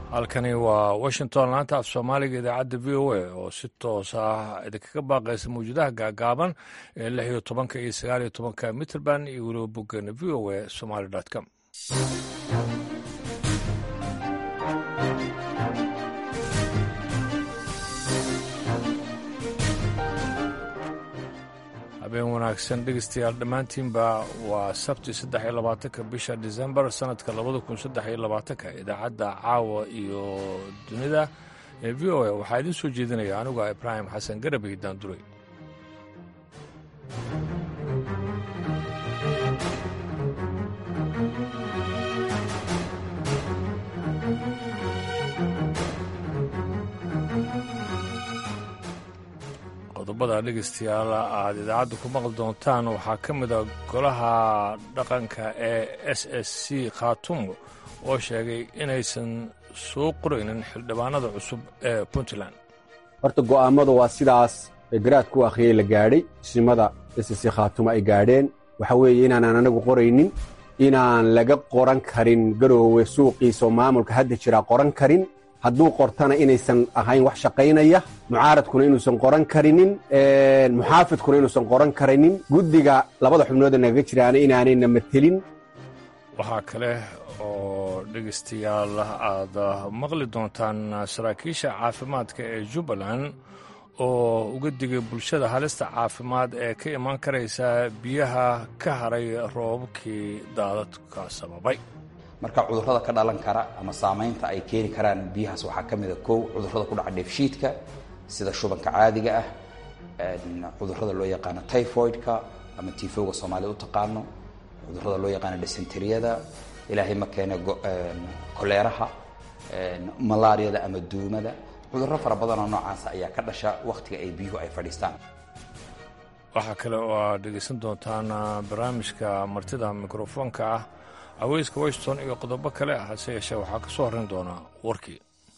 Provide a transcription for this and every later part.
halkani waa washington laanta af soomaaliga idaacadda v o a oo si toos ah idinkaga baaqaysa mawjadaha gaagaaban ee lix iyo tobanka iyo sagaal iyo tobanka mitrband iyo weliba boggeena v o a somaly com habeen wanaagsan dhegeystayaal dhammaantiinba waa sabti saddex iyo labaatanka bisha disembar sannadka labada kun saddex iyo labaatanka idaacadda caawa iyo dunida ee v o a waxaa idiin soo jeedinaya anigu ibraahim xasan garabay daanduray qodobada dhegeystayaal aad idaacadda ku maqli doontaan waxaa ka mid a golaha dhaqanka ee s s c khaatumo oo sheegay inaysan soo qoraynin xildhibaanada cusub ee puntland horta go'aammadu waa sidaas garaadku akhriyey la gaadhay isimada s s c khaatumo ay gaadheen waxa weeye inaanaan anagu qoraynin inaan laga qoran karin garoowe suuqiisaoo maamulka hadda jiraa qoran karin hadduu qortana inaysan ahayn wax shaqaynaya mucaaradkuna inuusan qoran karinin muxaafidkuna inuusan qoran karinin guddiga labada xubnooda nagaga jiraana inaanayna matelin waxaa kale oo dhegaystayaal aad maqli doontaan saraakiisha caafimaadka ee jubbaland oo uga digay bulshada halista caafimaad ee ka imaan karaysa biyaha ka haray roobabkii daadadka sababay marka cudurrada ka dhalan kara ama saamaynta ay keeni karaan biyahaas waxaa ka mid a kow cudurrada ku dhaca dheefshiidka sida shubanka caadiga ah cudurrada loo yaqaano typhoidka ama tifowga soomaalida u taqaano cudurrada loo yaqaano dysenteriyada ilaahay ma keene koleeraha malaariyada ama duumada cudurro fara badanoo noocaasa ayaa ka dhasha wakhtiga ay biyuhu ay fadhiistaan waxaa kale oo aad dhegaysan doontaan barnaamijka martida mikrofoonka ah haweyska washington iyo qodobo kale ah hase yeeshee waxaa ka soo horrayn doonaa warkii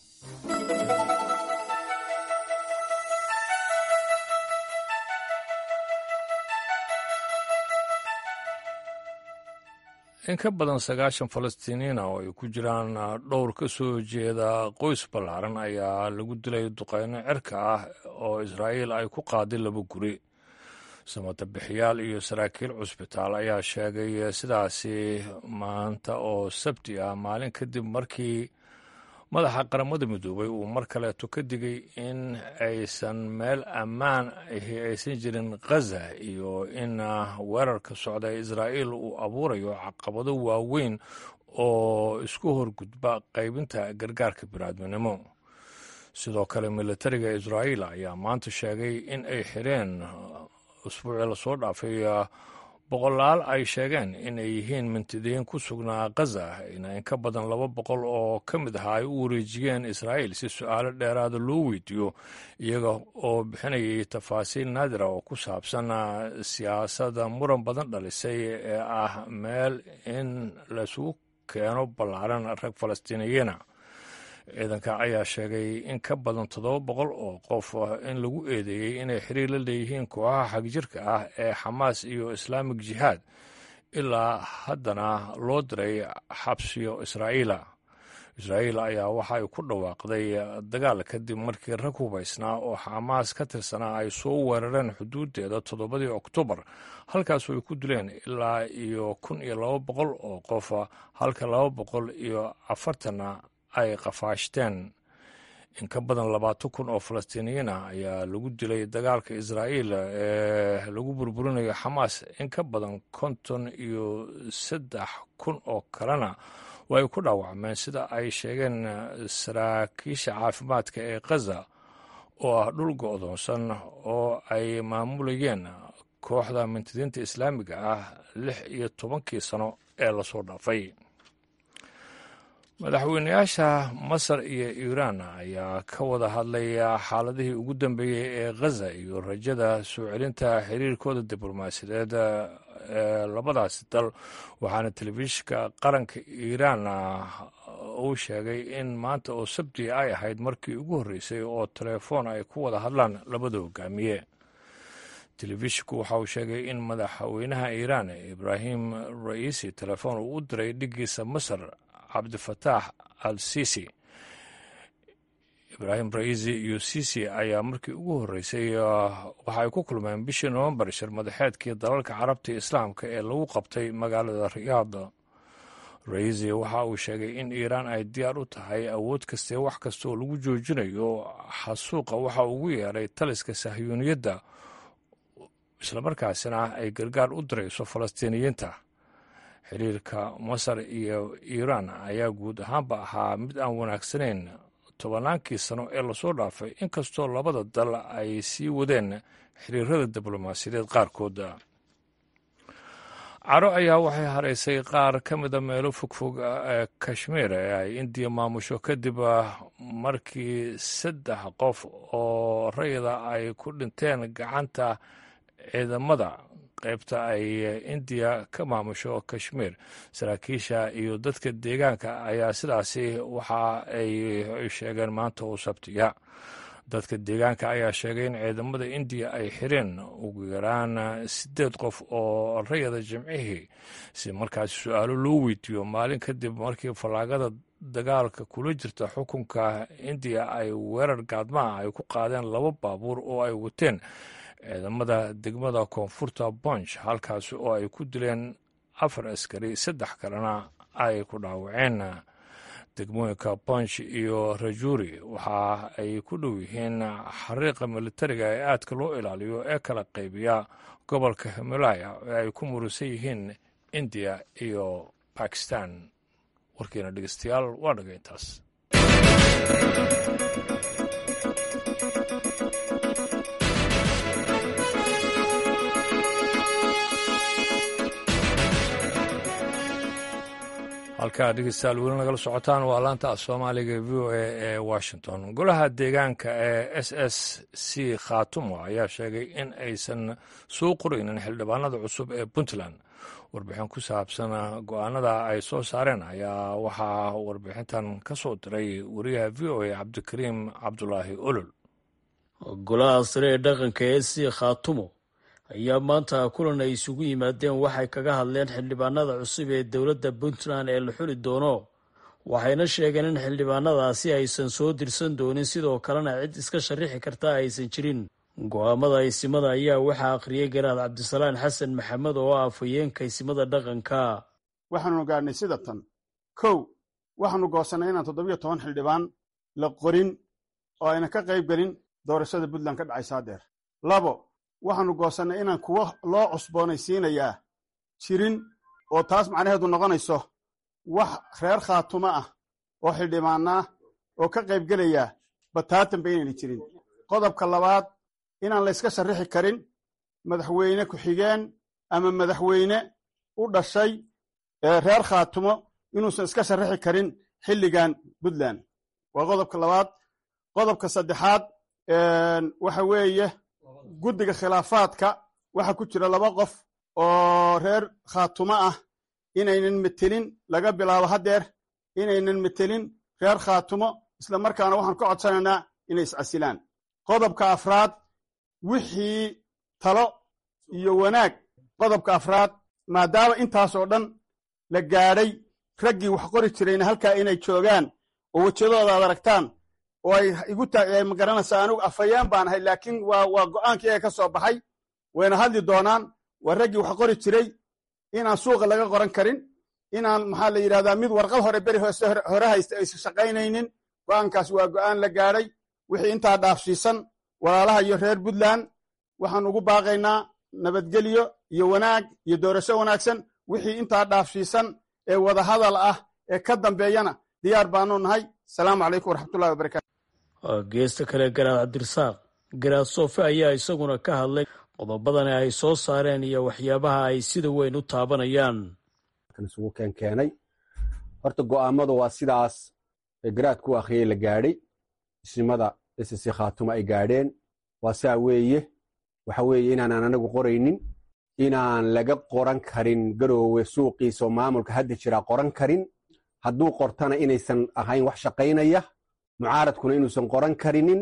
in ka badan sagaashan falastiiniina oo ay ku jiraan dhowr ka soo jeeda qoys ballaaran ayaa lagu dilay duqeyno cirka ah oo israa'iil ay ku qaaday laba guri samatabixiyaal iyo saraakiil cusbitaal ayaa sheegay sidaasi maanta oo sabti ah maalin kadib markii madaxa qaramada midoobay uu mar kaleeto ka digay in aysan meel ammaan ahi aysan jirin khaza iyo in weerarka socda ee israa'iil uu abuurayo caqabado waaweyn oo isku horgudba qaybinta gargaarka biniaadminimo sidoo kale militariga israa'iil ayaa maanta sheegay in ay xireen usbuucii lasoo dhaafay boqolaal ay sheegeen in ay yihiin mintidiin ku sugnaa khaza in in ka badan laba boqol oo ka mid aha ay u wareejiyeen israa'iil si su-aalo dheeraada loo weydiiyo iyaga oo bixinayay tafaasiil naadira oo ku saabsan siyaasadda muran badan dhalisay ee ah meel in laisugu keeno ballaaran rag falastiiniyiina ciidanka ayaa sheegay in ka badan toddoba boqol oo qof in lagu eedeeyey inay xiriir la leeyihiin kooxaha xagjirka ah ee xamaas iyo islaamik jihaad ilaa haddana loo diray xabsiyo israa'iila israa'iil ayaa waxa ay ku dhawaaqday dagaal kadib markii rag hubaysnaa oo xamaas ka tirsanaa ay soo weerareen xuduuddeeda toddobadii oktoobar halkaasoo ay ku dileen ilaa iyo kun iyo laba boqol oo qof halka laba boqol iyo afartanna ay qafaashteen in ka badan labaatan kun oo falastiiniyiin ah ayaa lagu dilay dagaalka israa'iil ee lagu burburinayo xamaas in ka badan konton iyo saddex kun oo kalena way ku dhaawacmeen sida ay sheegeen saraakiisha caafimaadka ee khaza oo ah dhul go'doonsan oo ay maamulayeen kooxda mintidiinta islaamiga ah lix iyo tobankii sano ee lasoo dhaafay madaxweynayaasha masar iyo iiraan ayaa ka wada hadlay xaaladihii ugu dambeeyey ee khaza iyo rajada soo celinta xiriirkooda diblomaasiyadeed ee labadaasi dal waxaana telefishinka qaranka iiraan uu sheegay in maanta oo sabti ay ahayd markii ugu horreysay oo telefoon ay ku wada hadlaan labada hogaamiye telefishinku waxa uu sheegay in madaxweynaha iiraan ibraahim ra'iisi telefoon uu u diray dhiggiisa masar cabdifataax al sisi ibraahim raisi iyo sisi ayaa markii ugu horreysay waxa ay ku kulmeen bishii nowembar shir madaxeedkii dalalka carabta islaamka ee lagu qabtay magaalada riyaad raisi waxa uu sheegay in iiraan ay diyaar u tahay awood kastee wax kastaoo lagu joojinayo xasuuqa waxa ugu yeeray taliska sahyuuniyadda islamarkaasina ay gargaar u dirayso falastiiniyiinta xiriirka masar iyo iiraan ayaa guud ahaanba ahaa mid aan wanaagsanayn tobannaankii sano ee lasoo dhaafay inkastoo labada dal ay sii wadeen xiriirada diblomaasiyadeed qaarkooda caro ayaa waxay haraysay qaar ka mida meelo fogfog ee kashmiir ee ay indiya maamusho kadib markii saddex qof oo rayida ay ku dhinteen gacanta ciidamada qaybta ay indiya ka maamusho kashmiir saraakiisha iyo dadka deegaanka ayaa sidaasi waxa ay sheegeen maanta oo sabtiya dadka deegaanka ayaa sheegay in ciidamada indiya ay xireen ugu yaraan siddeed qof oo rayada jimcihii si markaasi su-aalo loo weydiiyo maalin kadib markii fallaagada dagaalka kula jirta xukunka indiya ay weerar gaadmaha ay ku qaadeen laba baabuur oo ay wateen ciidamada degmada koonfurta bonch halkaasi oo ay ku dileen afar askari saddex kalena ay ku dhaawaceen degmooyinka bonch iyo rajuri waxa ay ku dhow yihiin xariiqa militariga ee aadka loo ilaaliyo ee kala qaybiya gobolka himalaya ee ay ku murusan yihiin indiya iyo bakistan warkiina dhegeystayaal waa dhaga intaas halkaa dhegeystayaal weli nagala socotaan waa laanta soomaaliga v o a ee washington golaha deegaanka ee s s c khatumo ayaa sheegay in aysan soo qoraynin xildhibaanada cusub ee puntland warbixin ku saabsan go-aanada ay soo saareen ayaa waxaa warbixintan ka soo diray wariyaha v o a cabdikariim cabdulaahi olol golaha sare ee dhaqanka ee c khatumo ayaa maanta kulan ay isugu yimaadeen waxay kaga hadleen xildhibaanada cusub ee dowladda puntland ee la xuli doono waxayna sheegeen in xildhibaanadaasi aysan soo dirsan doonin sidoo kalena cid iska sharixi karta aysan jirin go-aamada aysimada ayaa waxaa akhriyey garaad cabdisalaan xasan maxamed oo ah afhayeenka aysimada dhaqanka waxaanu gaadhnay sida tan kow waxaanu goosannay inaan toddobiyo toban xildhibaan la qorin oo ayna ka qayb gelin doorashada puntland ka dhacaysa hadeer labo waxaanu goosannay inaan kuwo loo cusboonaysiinayaa jirin oo taas macnaheedu noqonayso wax reer khaatumo ah oo xildhibaanaa oo ka qayb gelaya bataatanba inayna jirin qodobka labaad inaan layska sharrixi karin madaxweyne ku-xigeen ama madaxweyne u dhashay reer khaatumo inuusan iska sharrixi karin xilligan puntland waa qodobka labaad qodobka saddexaad waxa weeye guddiga khilaafaadka waxaa ku jira laba qof oo reer khaatumo ah inaynan metelin laga bilaabo haddeer inaynan metelin reer khaatumo isla markaana waxaan ka codsanaynaa inay iscasilaan qodobka afraad wixii talo iyo wanaag qodobka afraad maadaama intaas oo dhan la gaadhay raggii wax qori jirayna halkaa inay joogaan oo wejadooda ad aragtaan oo ay igu magaranaysaa anigu afhayeen baan ahay laakiin waa waa go'aankii iyaga ka soo baxay wayna hadli doonaan waa raggii wax qori jiray inaan suuqa laga qoran karin inaan maxaa la yidhahdaa mid warqad hore beri hoose hore haysta aysan shaqaynaynin go'aankaas waa go'aan la gaadhay wixii intaa dhaafsiisan walaalaha iyo reer puntland waxaan ugu baaqaynaa nabadgelyo iyo wanaag iyo doorasho wanaagsan wixii intaa dhaafsiisan ee wadahadal ah ee ka dambeeyana diyaar baanu nahay asalaamu calaykum waraxmatullahi wabarakatu geesta kale garaad cabdirasaaq garaad soofe ayaa isaguna ka hadlay qodobadani ay soo saareen iyo waxyaabaha ay sida weyn u taabanayaan isugu keenkeenay horta go'aamadu waa sidaas garaadku akhriyey la gaadhay isimada ss khaatuma ay gaadheen waa saa weeye waxa weeye inaanaan anagu qoraynin inaan laga qoran karin garoowe suuqiisa oo maamulka hadda jiraa qoran karin hadduu qortana inaysan ahayn wax shaqaynaya mucaaradkuna inuusan qoran karinin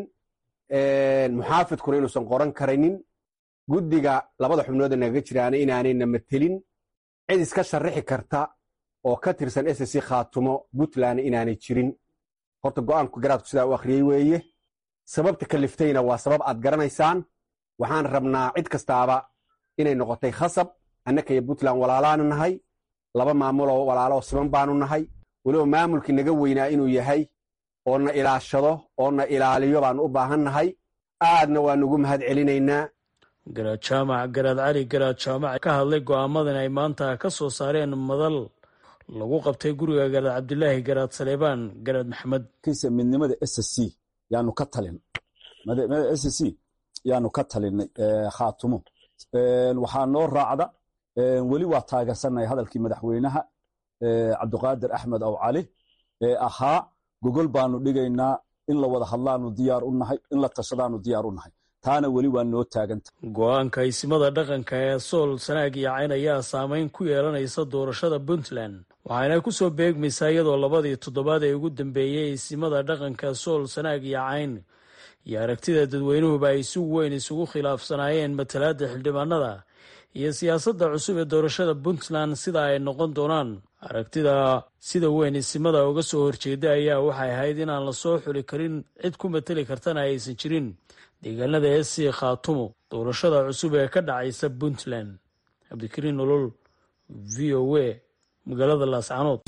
muxaafidkuna inuusan qoran karinin guddiga labada xubnooda nagaga jiraana inaanayna matelin cid iska sharrixi karta oo ka tirsan ssc khaatumo puntland inaanay jirin horta go'aanku garaadku sidaa u akhriyey weeye sababta kaliftayna waa sabab aad garanaysaan waxaan rabnaa cid kastaaba inay noqotay khasab annaka iyo puntland walaalaanu nahay laba maamuloo walaaloo siman baanu nahay weliba maamulkii naga weynaa inuu yahay oo na ilaashado oo na ilaaliyo baanu u baahan nahay aadna waanu ugu mahad celinaynaa garaad jaamac garaad cali garaad jaamac ka hadlay go'aamadan ay maanta ka soo saareen madal lagu qabtay guriga garaad cabdilaahi garaad saleebaan garaad maxamed kiisa midnimada s c yaanu ka talin s c yaanu ka talinay khaatumo waxaa noo raacda weli waa taageersannahay hadalkii madaxweynaha cabdiqaadir axmed aw cali ee ahaa gogol baanu dhigaynaa in la wada hadlaanu diyaar u nahay in la tashadaanu diyaar u nahay taana weli waa noo taaganta go-aanka isimada dhaqanka ee sool sanaag iyo cayn ayaa saameyn ku yeelanaysa doorashada puntland waxaana ku soo beegmaysaa iyadoo labadii toddobaad ee ugu dambeeyey isimada dhaqanka sool sanaag iyo cayn iyo aragtida dadweynuhuba ay si weyn isugu khilaafsanaayeen matalaadda xildhibaanada iyo siyaasadda cusub ee doorashada puntland sida ay noqon doonaan aragtida sida weyn isimada uga soo horjeeda ayaa waxay ahayd inaan la soo xuli karin cid ku mateli kartana aysan jirin deegaanada s c khaatumo doorashada cusub ee ka dhacaysa puntland cabdikariin nolol v o a magaalada laascanood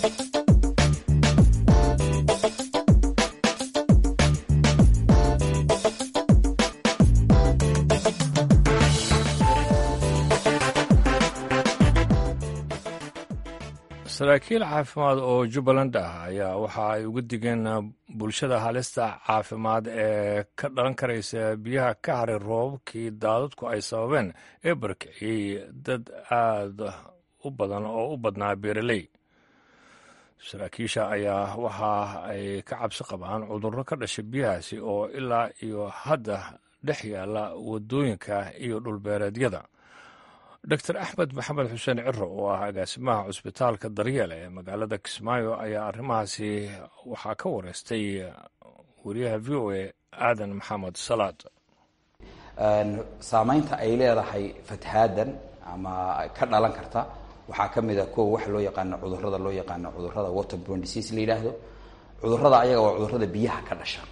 saraakiil caafimaad oo jubbaland ah ayaa waxa ay uga digeen bulshada halista caafimaad ee ka dhalan karaysa biyaha ka haray roobabkii daadadku ay sababeen ee barkiciyey dad aada u badan oo u badnaa beeraley saraakiisha ayaa waxa ay ka cabsi qabaan cudurro ka dhasha biyahaasi oo ilaa iyo hadda dhex yaalla waddooyinka iyo dhulbeereedyada doctor axmed maxamed xuseen ciro oo ah agaasimaha cusbitaalka daryeele ee magaalada kismaayo ayaa arrimahaasi waxaa ka wareystay wariyaha v o a aadan maxamed salaad saamaynta ay leedahay fatahaadan ama ka dhalan karta waxaa ka mid a kow waxa loo yaqaano cudurrada loo yaqaano cudurrada waterborne disease la yidhaahdo cudurrada ayaga waa cudurrada biyaha ka dhasha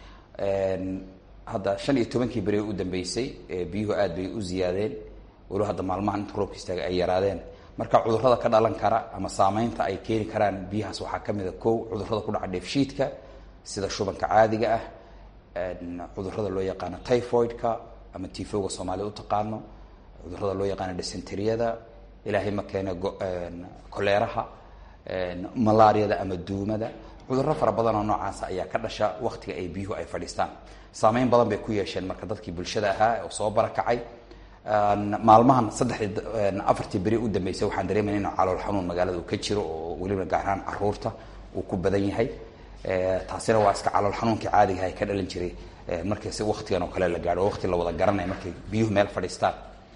hadda shan iyo tobankii beri u dambeysay biyuhu aad bay u ziyaadeen waliba hadda maalmahan inta roobka istaaga ay yaraadeen marka cudurrada ka dhalan kara ama saamaynta ay keeni karaan biyahaas waxaa ka mid a kow cudurrada ku dhaca dheefshiidka sida shubanka caadiga ah cudurrada loo yaqaano typhoidka ama tifowga soomaalida u taqaano cudurrada loo yaqaano dysenteriyada ilaahay ma keene koleeraha malaariyada ama duumada cudurro fara badan oo noocaasa ayaa ka dhasha waktiga ay biyuhu ay fadhiistaan saameyn badan bay ku yeesheen marka dadkii bulshada ahaa oo soo barakacay maalmahan saddexdii afartii beri u dambeysay waxaan dareemayna inuu calool xanuun magaalada uu ka jiro oo weliba gaar ahaan caruurta uu ku badan yahay taasina waa iska calool xanuunkii caadigaha ka dhalan jiray markii si waktigan oo kale la gaadho oo waqti la wada garanaya markay biyuhu meel fadhiistaan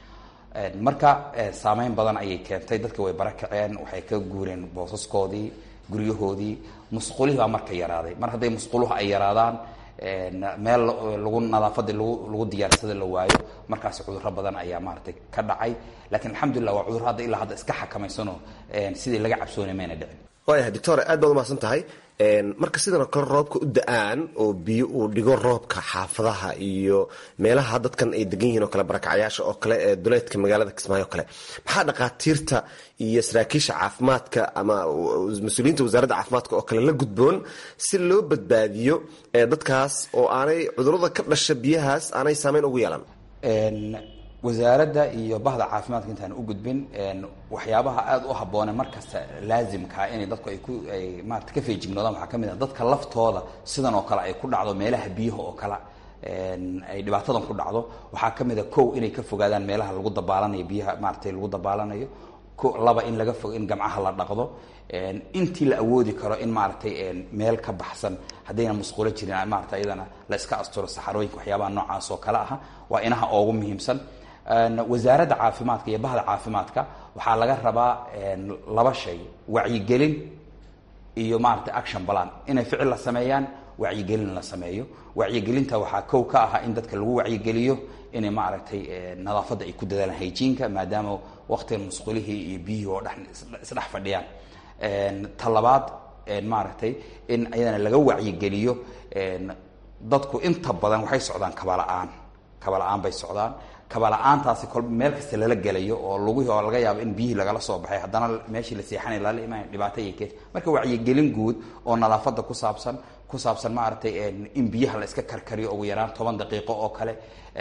marka saameyn badan ayay keentay dadka way barakaceen waxay ka guureen boosaskoodii guryahoodii musqulihii baa marka yaraaday mar hadday musquluhu ay yaraadaan meel lagu nadaafadii lagu diyaarsada la waayo markaasi cudurro badan ayaa maaragtay ka dhacay lakiin alxamdulilah waa cudurro hadda ilaa hadda iska xakamaysanoo sidii laga cabsoonay mayna dhicin waayahay doctor aad baad umahadsan tahay marka sidan oo kale roobka u da-aan oo biyo uu dhigo roobka xaafadaha iyo meelaha dadkan ay degan yihiin oo kale barakacayaasha oo kale ee duleedka magaalada kismaayo o kale maxaa dhakhaatiirta iyo saraakiisha caafimaadka ama mas-uuliyiinta wasaaradda caafimaadka oo kale la gudboon si loo badbaadiyo dadkaas oo aanay cudurada ka dhasha biyahaas aanay saameyn ugu yeelan wasaaradda iyo bahda caafimaadka intaan u gudbin waxyaabaha aada u habboone markasta laazimkaa inay dadku ay ku ay maarata ka feejignoodaan waxaa ka mid ah dadka laftooda sidan oo kale ay ku dhacdo meelaha biyaha oo kale ay dhibaatadan ku dhacdo waxaa ka mid a kow inay ka fogaadaan meelaha lagu dabaalanayo biyaha maaratay lagu dabaalanayo ko laba in laga fog in gamcaha la dhaqdo intii la awoodi karo in maaragtay meel ka baxsan haddayna musqulo jirin maarata iyadana la iska asturo saxarooyinka waxyaabaha noocaas oo kale aha waa inaha oogu muhiimsan wasaaradda caafimaadka iyo bahda caafimaadka waxaa laga rabaa laba shay wacyigelin iyo maaragtay action balan inay ficil la sameeyaan wacyigelin la sameeyo wacyigelinta waxaa kow ka aha in dadka lagu wacyigeliyo inay maaragtay nadaafadda ay ku dadaalaan hayjiinka maadaama waqtigan musqulihii iyo biyihii oo dhex isdhex fadhiyaan ta labaad maaragtay in ayadana laga wacyigeliyo dadku inta badan waxay socdaan kabala-aan kabala-aan bay socdaan kabala-aantaasi kol meel kasta lala gelayo oo lugihii oo laga yaabo in biyihii lagala soo baxay haddana meeshii la seexanay lala imaan dhibaato iyo kees marka wacyigelin guud oo nadaafadda ku saabsan ku saabsan maaragtay in biyaha la iska karkariyo ugu yaraan toban daqiiqo oo kale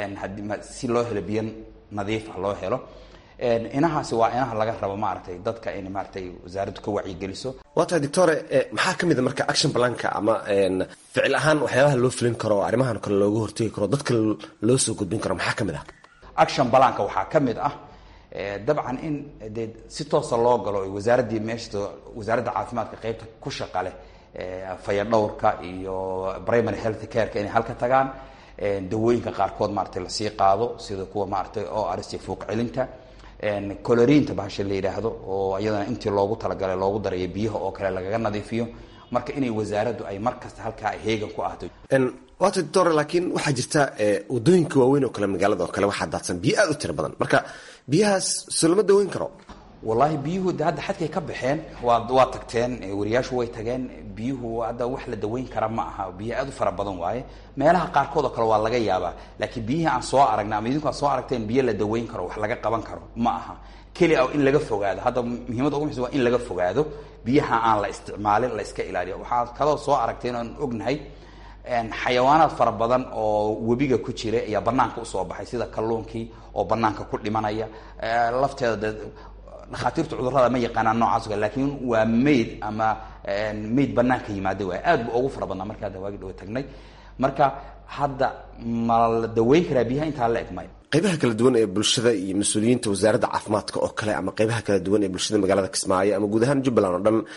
si loo helo biyo nadiif ah loo helo inahaasi waa inaha laga rabo maaragtay dadka in maaragtay wasaaraddu ka wacyigeliso waa tahay doctore maxaa ka mid a marka action planka ama ficil ahaan waxyaabaha loo fulin karo arrimahan kale looga hortegi karo dadka loo soo gudbin karo maxaa ka mid ah action balanka waxaa ka mid ah dabcan in dee si toosa loo galo wasaaraddii meesha wasaaradda caafimaadka qeybta ku shaqa leh fayadhowrka iyo primary health careka inay halka tagaan dawooyinka qaarkood maaragtay lasii qaado sida kuwa maaragtay oo aristii fuuq celinta coloriinta bahasha la yidhaahdo oo iyadana intii loogu talagalay loogu darayo biyaha oo kale lagaga nadiifiyo marka inay wasaaraddu ay mar kasta halkaa heegan ku ahdo waata doctor laakiin waxaa jirta wadooyinka waaweyn oo kale magaalada oo kale waxaa daadsan biyo aad u tiro badan marka biyahaas soo lama daweyn karo wallaahi biyuhu de hadda xadkay ka baxeen waa waa tagteen wariyaashu way tageen biyuhu hadda wax la daweyn kara ma aha biyo aad u fara badan waaye meelaha qaarkood oo kale waa laga yaabaa laakiin biyihii aan soo aragnay ama idinku aad soo aragteen biyo la daweyn karo wax laga qaban karo ma aha keli a in laga fogaado hadda muhiimadda ugu muxsan waa in laga fogaado biyaha aan la isticmaalin la iska ilaaliyo waxaad kaloo soo aragteen oon ognahay xayawaanaad fara badan oo webiga ku jira ayaa banaanka usoo baxay sida kalluunkii oo banaanka ku dhimanaya lafteeda de dhakhaatiirta cudurrada ma yaqaanaan noocaas o kale lakiin waa mayd ama mayd banaanka yimaada waay aad bu ugu fara badnaa marka hadda waagi dhawo tagnay marka hadda ma la daweyn karaa biyaha intaa la eg maya qaybaha kala duwan ee bulshada iyo mas-uuliyiinta wasaaradda caafimaadka oo kale ama qaybaha kala duwan ee bulshada magaalada kismaayo ama guud ahaan jubbaland oo dhan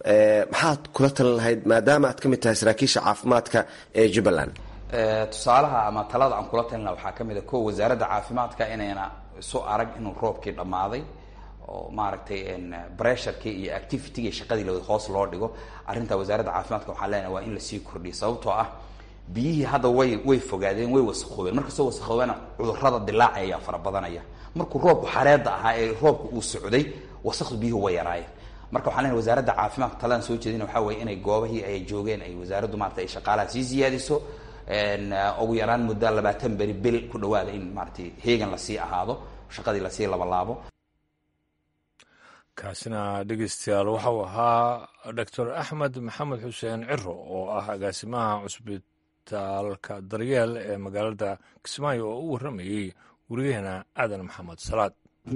maxaad kula talin lahayd maadaama aad ka mid tahay saraakiisha caafimaadka ee jubbaland tusaalaha ama talada aan kula talin laha waxaa ka mid a ko wasaaradda caafimaadka inayna isu arag inuu roobkii dhammaaday oo maaragtay bressurkii iyo activitygii shaqadii la hoos loo dhigo arrinta wasaaradda caafimaadka waxaan leenahay waa in lasii kordhiyo sababtoo ah biyihii hadda way way fogaadeen way wasakhoobeen markastoo wasakhoobena cudurrada dilaacaya ayaa fara badanaya markuu roobku xareedda ahaa ee roobku uu socday wasakdu biyuhu way yaraayeen marka waxaan leenahay wasaaradda caafimaadka taladan soo jeedina waxaa weeye inay goobahii ay joogeen ay wasaaraddu maarata ay shaqaalaha sii siyaadiso ugu yaraan muddo labaatan beri bil ku dhawaada in maaratay heegan lasii ahaado shaqadii lasii labalaabo kaasina dhegeystayaal waxau ahaa doctor axmed maxamed xuseen ciro oo ah agaasimaha cusbitaalka daryeel ee magaalada kismaayo oo u warramayey weriyaheena aadan maxamed salaad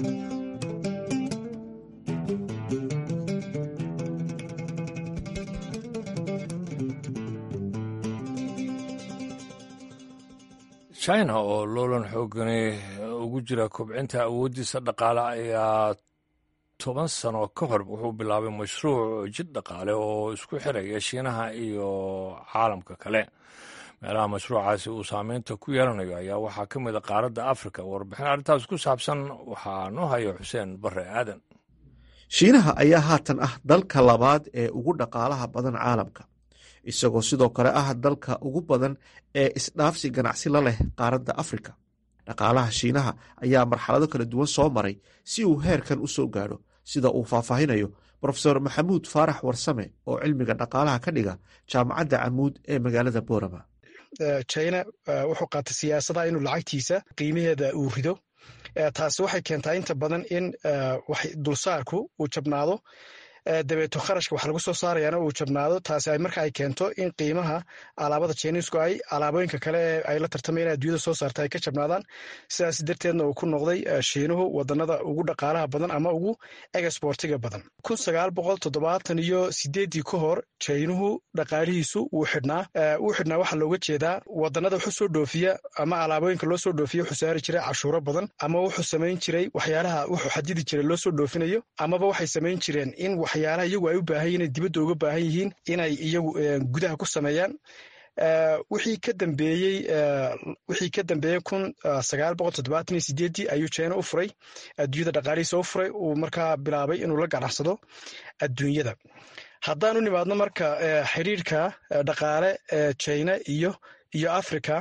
china oo loolan xoogani ugu jira kobcinta awooddiisa dhaqaale ayaa toban sano ka hor wuxuu bilaabay mashruuc jid dhaqaale oo isku xiraya shiinaha iyo caalamka kale meelaha mashruucaasi uu saameynta ku yeelanayo ayaa waxaa ka mid a qaaradda afrika warbixin arrintaas ku saabsan waxaa noo haya xuseen barre aadan shiinaha ayaa haatan ah dalka labaad ee ugu dhaqaalaha badan caalamka isagoo sidoo kale ah dalka ugu badan ee isdhaafsi ganacsi la leh qaaradda afrika dhaqaalaha shiinaha ayaa marxalado kala duwan soo maray si uu heerkan u soo gaadho sida uu faahfaahinayo brofesor maxamuud faarax warsame oo cilmiga dhaqaalaha ka dhiga jaamacadda camuud ee magaalada borama china wuxuu qaatay siyaasadaha inuu lacagtiisa qiimaheeda uu rido taasi waxay keentaa inta badan in dulsaarku uu jabnaado dabeeto kharashka wax lagu soo saarayaana uu jabnaado taasi ay marka ay keento in qiimaha alaabada jiniisku ay alaabooyinka kale ee ay la tartamayeen adduunyada soo saarta ay ka jabnaadaan sidaas darteedna uu ku noqday shiinuhu wadanada ugu dhaqaalaha badan ama ugu exportiga badan kun sagaal boqol toddobaatan iyo sideeddii ka hor jaynuhu dhaqaalihiisu wuu xidhnaa wuu xidhnaa waxaa looga jeedaa wadanada wuxuu soo dhoofiya ama alaabooyinka loo soo dhoofiya wuxuu saari jiray cashuuro badan ama wuxuu samayn jiray waxyaalaha wuxuu xadidi jiray loo soo dhoofinayo amaba waxay samayn jireen in waxyaalaha iyagu ay u baahan yihin inay dibadda uga baahan yihiin inay iyagu gudaha ku sameeyaan wixii ka dambeeyey wixii ka dambeeyey kun sagaal boqol toddobaatan iyo sideeddii ayuu china u furay adduunyada dhaqaalihiisa u furay uu markaa bilaabay inuu la ganacsado adduunyada haddaan u nimaadno marka xiriirka dhaqaale ee china iyo iyo africa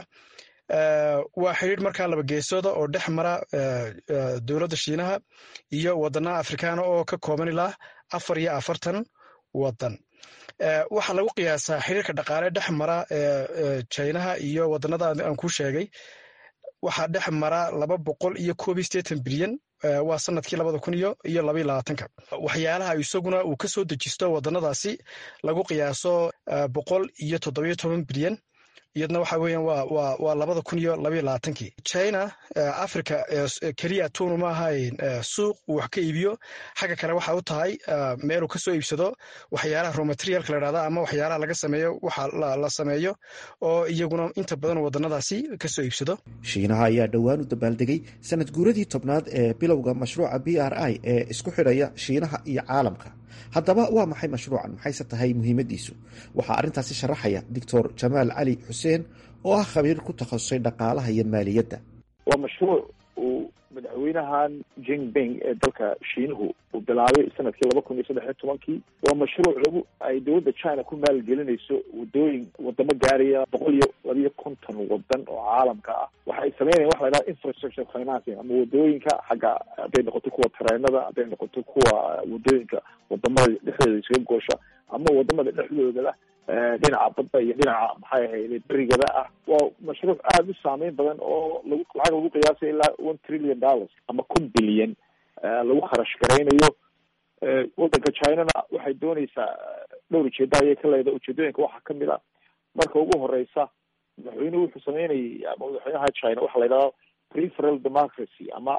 waa xiriir markaa laba geesooda oo dhex mara dowladda shiinaha iyo wadanaha afrikaana oo ka kooban ilaa afar iyo afartan wadan waxaa lagu qiyaasaa xiriirka dhaqaale dhex mara jinaha iyo wadanada aan ku sheegay waxaa dhex mara laba boqol iyo koob iyo sideetan bilyan waa sanadkii labada kun iyo iyo labaiyo labaatanka waxyaalaha isaguna uu ka soo dejisto wadanadaasi lagu qiyaaso boqol iyo toddobiyo toban bilyan iyadna waxa weeyaan waa waa waa labada kun iyo labaiyo labaatankii china africa keliya tuunu ma ahayn suuq uu wax ka iibiyo xagga kale waxa u tahay meeluu ka soo iibsado waxyaalaha romaterialka la dhahda ama waxyaalaha laga sameeyo waxa la sameeyo oo iyaguna inta badan wadanadaasi ka soo iibsado shiinaha ayaa dhowaan u dabaaldegay sanad guuradii tobnaad ee bilowga mashruuca b r i ee isku xidhaya shiinaha iyo caalamka haddaba waa maxay mashruucan maxayse tahay muhiimadiisu waxaa arrintaasi sharaxaya doctor jamaal cali xuseen oo ah khabiir ku takhasusay dhaqaalaha iyo maaliyadda waa mashruuc uu madaxweynahan jinping ee dalka shiinuhu uu bilaabay sanadkii laba kun iyo saddex iyo tobankii waa mashruuc lagu ay dowladda china ku maalgelinayso wadooyin wadamo gaaraya boqol iyo labiyo konton wadan oo caalamka ah waxay sameynayan waxa la dhaha infrastructure financing ama wadooyinka xagga hadday noqoto kuwa tareenada hadday noqoto kuwa wadooyinka wadamada dhexdooda isaga goosha ama wadamada dhexdoodala dhinaca badda iyo dhinaca maxay ahayde berigada ah waa mashruuc aada u saameyn badan oo lagu lacag lagu qiyaasay ilaa one trillion dollars ama kun bilyan lagu kharash garaynayo wadanka chinana waxay dooneysaa dhowr ujeeda ayay ka leedahay ujeedooyinka waxaa kamid a marka ugu horeysa madaxweynuhu wuxuu sameynayay ama madaxweynaha china waxaa la yidhahda preferal democracy ama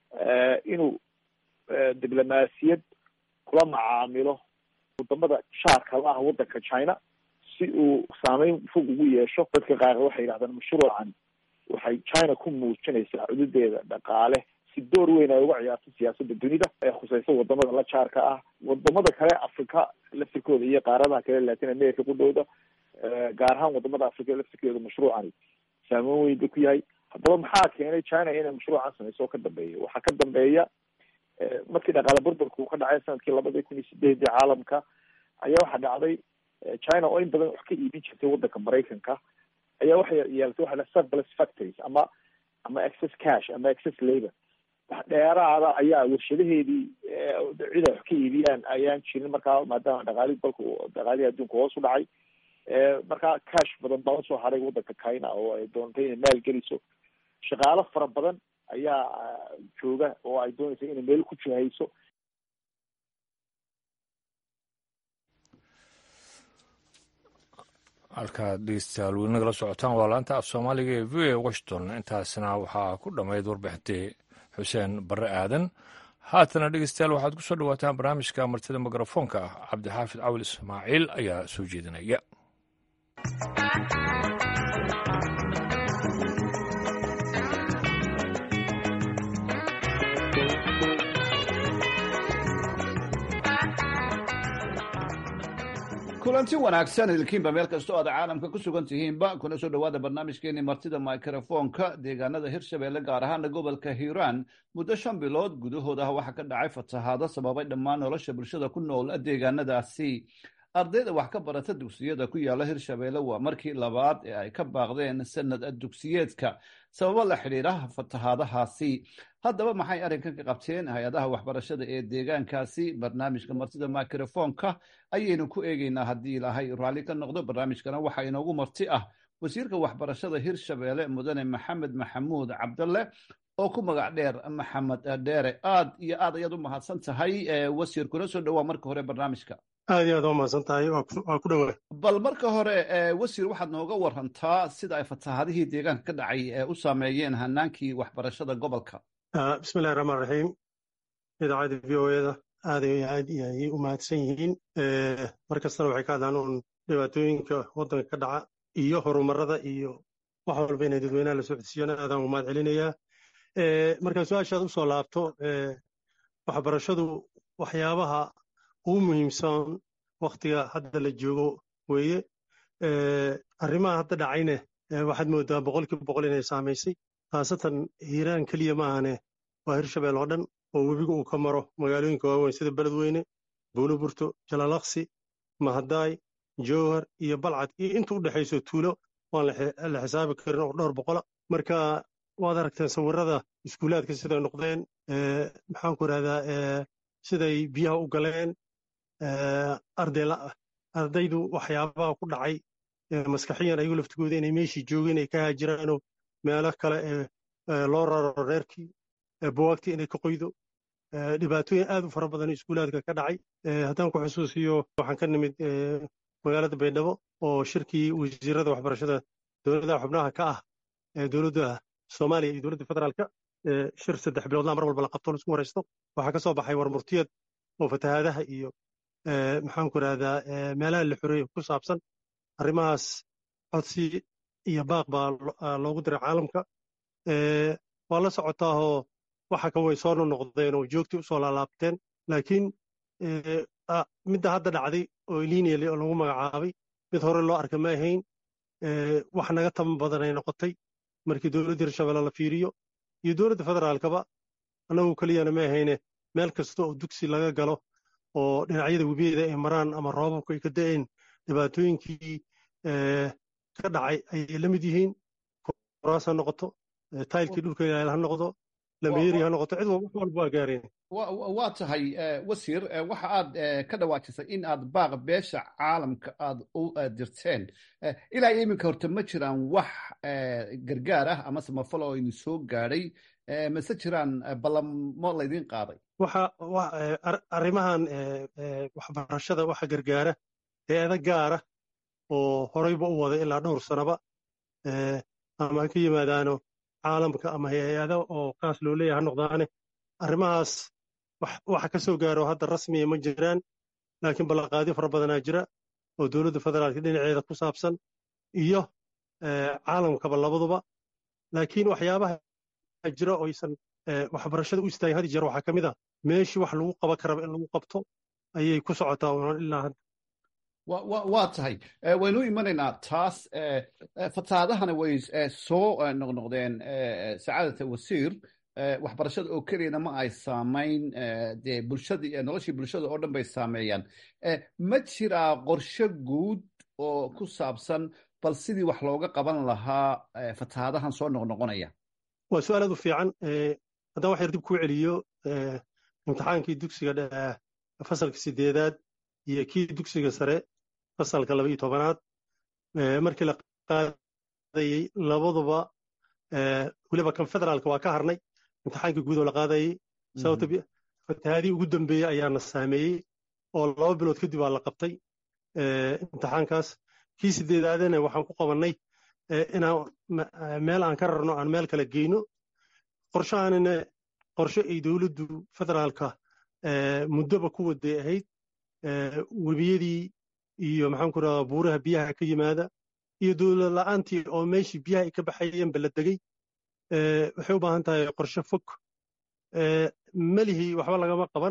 inuu diblomaasiyad kula macaamilo wadamada shaarka la ah wadanka china si uu saameyn fog ugu yeesho dadka qaar waxay yidhahdaan mashruucan waxay china ku muujinaysaa cududeeda dhaqaale si door weyn ay uga ciyaarto siyaasada dunida ee khuseysa wadamada la jaarka ah wadamada kale africa laftirkooda iyo qaaradaha kale latin america ku dhowda gaar ahaan wadamada africa laftirkeeda mashruucani saameyn weyn ba ku yahay haddaba maxaa keenay china inay mashruucan sameyso oo ka dambeeya waxaa ka dambeeya markii dhaqaale burburka uu ka dhacay sanadkii labada kun iyo sideedii caalamka ayaa waxaa dhacday china oo in badan wax ka iibin jirtay wadanka maraykanka ayaa waxay yeelatay waxa la surplus factories ama ama excess cash ama excess labor wax dheeraada ayaa warshadaheedii cid ay wax ka iibiyaan ayaan jirin markaa maadaama dhaqaalihi dalka dhaqaalihii adduunka hoos u dhacay markaa cash badan baa usoo haray wadanka china oo ay doontay inay maal geliso shaqaalo fara badan ayaa jooga oo ay doonaysa inay meel ku jihayso halkaad dhegeystayaal weli nagala socotaan waa laanta af soomaaliga ee v a washington intaasna waxaa ku dhammayd warbixintii xuseen barre aadan haatana dhegeystayaal waxaad ku soo dhawaataan barnaamijka martida mikrofoonka ah cabdixaafid cawil ismaaciil ayaa soo jeedinaya kulanti wanaagsan idinkiinba meel kastoo aad caalamka ku sugan tihiinba kuna soo dhowaada barnaamijkeeni martida mikrofoonka deegaanada hirshabeelle gaar ahaana gobolka hiiraan muddo shan bilood gudahooda waxaa ka dhacay fatahaado sababay dhammaan nolosha bulshada ku nool deegaanadaasi ardayda wax ka barata dugsiyada ku yaala hirshabeelle waa markii labaad ee ay ka baaqdeen sanad dugsiyeedka sababo la xidhiiraha fatahaadahaasi haddaba maxay arrinkan ka qabteen hay-adaha waxbarashada ee deegaankaasi barnaamijka martida mikrofoonka ayaynu ku eegeynaa haddii ilaahay raalli ka noqdo barnaamijkana waxaa inoogu marti ah wasiirka waxbarashada hirshabeelle mudane maxamed maxamuud cabdalle oo ku magac dheer maxamed dheere aad iyo aad ayaad u mahadsan tahay wasiir kuna soo dhowaa marka hore barnaamijka aad iyo aad waa mahadsan tahay waa ku dhowaa bal marka hore wasiir waxaad nooga warantaa sida ay fatahaadihii deegaanka ka dhacay u saameeyeen hanaankii waxbarashada gobolka bismillahi raxmaan raxiim idaacadda v o eda aad aad ayay u mahadsan yihiin mar kastana waxay ka hadlaan uun dhibaatooyinka waddanka ka dhaca iyo horumarada iyo wax walba inay dadweynaha la socodsiiyana aadaan u mahad celinayaa markaan su-aashaad u soo laabto waxbarashadu waxyaabaha ugu muhiimsan waktiga hadda la joogo weeye arrimaha hadda dhacayne waxaad moodaa boqolkiiba boqol inay saamaysay khaasatan hiiraan keliya ma ahane waa hirshabeel oo dhan oo webiga uu ka maro magaalooyinka waaweyn sida beledweyne buuloburto jalaalaqsi mahadaay jowhar iyo balcad iyo inta u dhexayso tuulo waan la xisaabi karin oo dhowr boqola marka waad aragteen sawirada iskuulaadka siday noqdeen maxaanku irahdaa siday biyaha u galeen ardaydu waxyaabaha ku dhacay maskaxiyan ayagu laftigooda inay meeshii joogeen ay ka haajiraanoo meelo kale loo raro reerkii buwaagtii inay ka qoydo dhibaatooyin aad u fara badan iskuulaadka ka dhacay haddaan ku xusuusiyo waxaan ka nimid magaalada baydhabo oo shirkii wasiirada waxbarashada dowladaha xubnaha ka ah dowladda soomaaliya iyo dowladda federaalka shir saddex biloodlaa mar walba la qabto laisku waraysto waxaa ka soo baxay warmurtiyad oo fatahaadaha iyo maxaan ku idhahdaa meelaha la xoreeyo ku saabsan arrimahaas codsi iyo baaq baa loogu diray caalamka waa la socotaahoo waxa kan way soo nonoqdeen oo joogtii usoo laalaabteen laakiin midda hadda dhacday oo lineal oo lagu magacaabay mid hore loo arka ma ahayn wax naga taban badan ay noqotay markii dowladda hirshabelle la fiiriyo iyo dowladda federaalkaba annagu keliyana ma ahayne meel kasta oo dugsi laga galo oo dhinacyada webiyeeda ay maraan ama roobabku ay ka da'een dhibaatooyinkii ka dhacay ayay la mid yihiin koraas ha noqoto taylkii dhulka ilaal ha noqdo lameeri ha noqoto cid wax walba waa gaareen waa tahay wasiir waxa aad ka dhawaajisay in aad baaq beesha caalamka aad u dirteen ilaa iyo iminka horta ma jiraan wax gargaar ah ama samafal oo idin soo gaadhay mase jiraan ballamo laydin qaaday waxa arrimahan waxbarashada waxa gargaara hay-ada gaara oo horeyba u wada ilaa dhowr sanaba ama ha ka yimaadaano caalamka ama hay-ada oo kaas loo leeyahay ha noqdaane arrimahaas waxa ka soo gaaro hadda rasmiya ma jiraan laakiin ballanqaadyo fara badanaa jira oo dowladda federaalka dhinaceeda ku saabsan iyo caalamkaba labaduba laakiin waxyaabaha jira oo aysan waxbarashada u istaagin had jeer waxaa ka mid ah meeshii wax lagu qaban karaba in lagu qabto ayay ku socotaa ilaa hadda waa tahay waynu imanaynaa taas fataadahana way soo noqnoqdeen sacaadata wasiir waxbarashada oo keliyana ma ay saamayn dee bulshadii noloshii bulshada oo dhan bay saameeyaan ma jiraa qorshe guud oo ku saabsan bal sidii wax looga qaban lahaa fatahaadahan soo noqnoqonaya waa su-aal aad u fiican haddaan wax yar dib kuu celiyo imtixaankii dugsiga fasalka sideedaad iyo kii dugsiga sare fasalka laba iyo tobanaad markii la qaadayey labaduba weliba kan federaalka waa ka harnay imtixaankii guud oo la qaadayey sababta fatahaadii ugu dambeeyey ayaana saameeyey oo laba bilood kadib waa la qabtay imtixaankaas kii sideedaadana waxaan ku qabannay inaan meel aan ka rarno aan meel kale geyno qorshahaanina qorshe ay dowladdu federaalka muddoba ku waday ahayd webiyadii iyo maxaan ku rahdaa buuraha biyaha ka yimaada iyo dowlad la'aantii oo meeshii biyaha ay ka baxayeenba la degey waxay u baahan tahay qorshe fog melihii waxba lagama qaban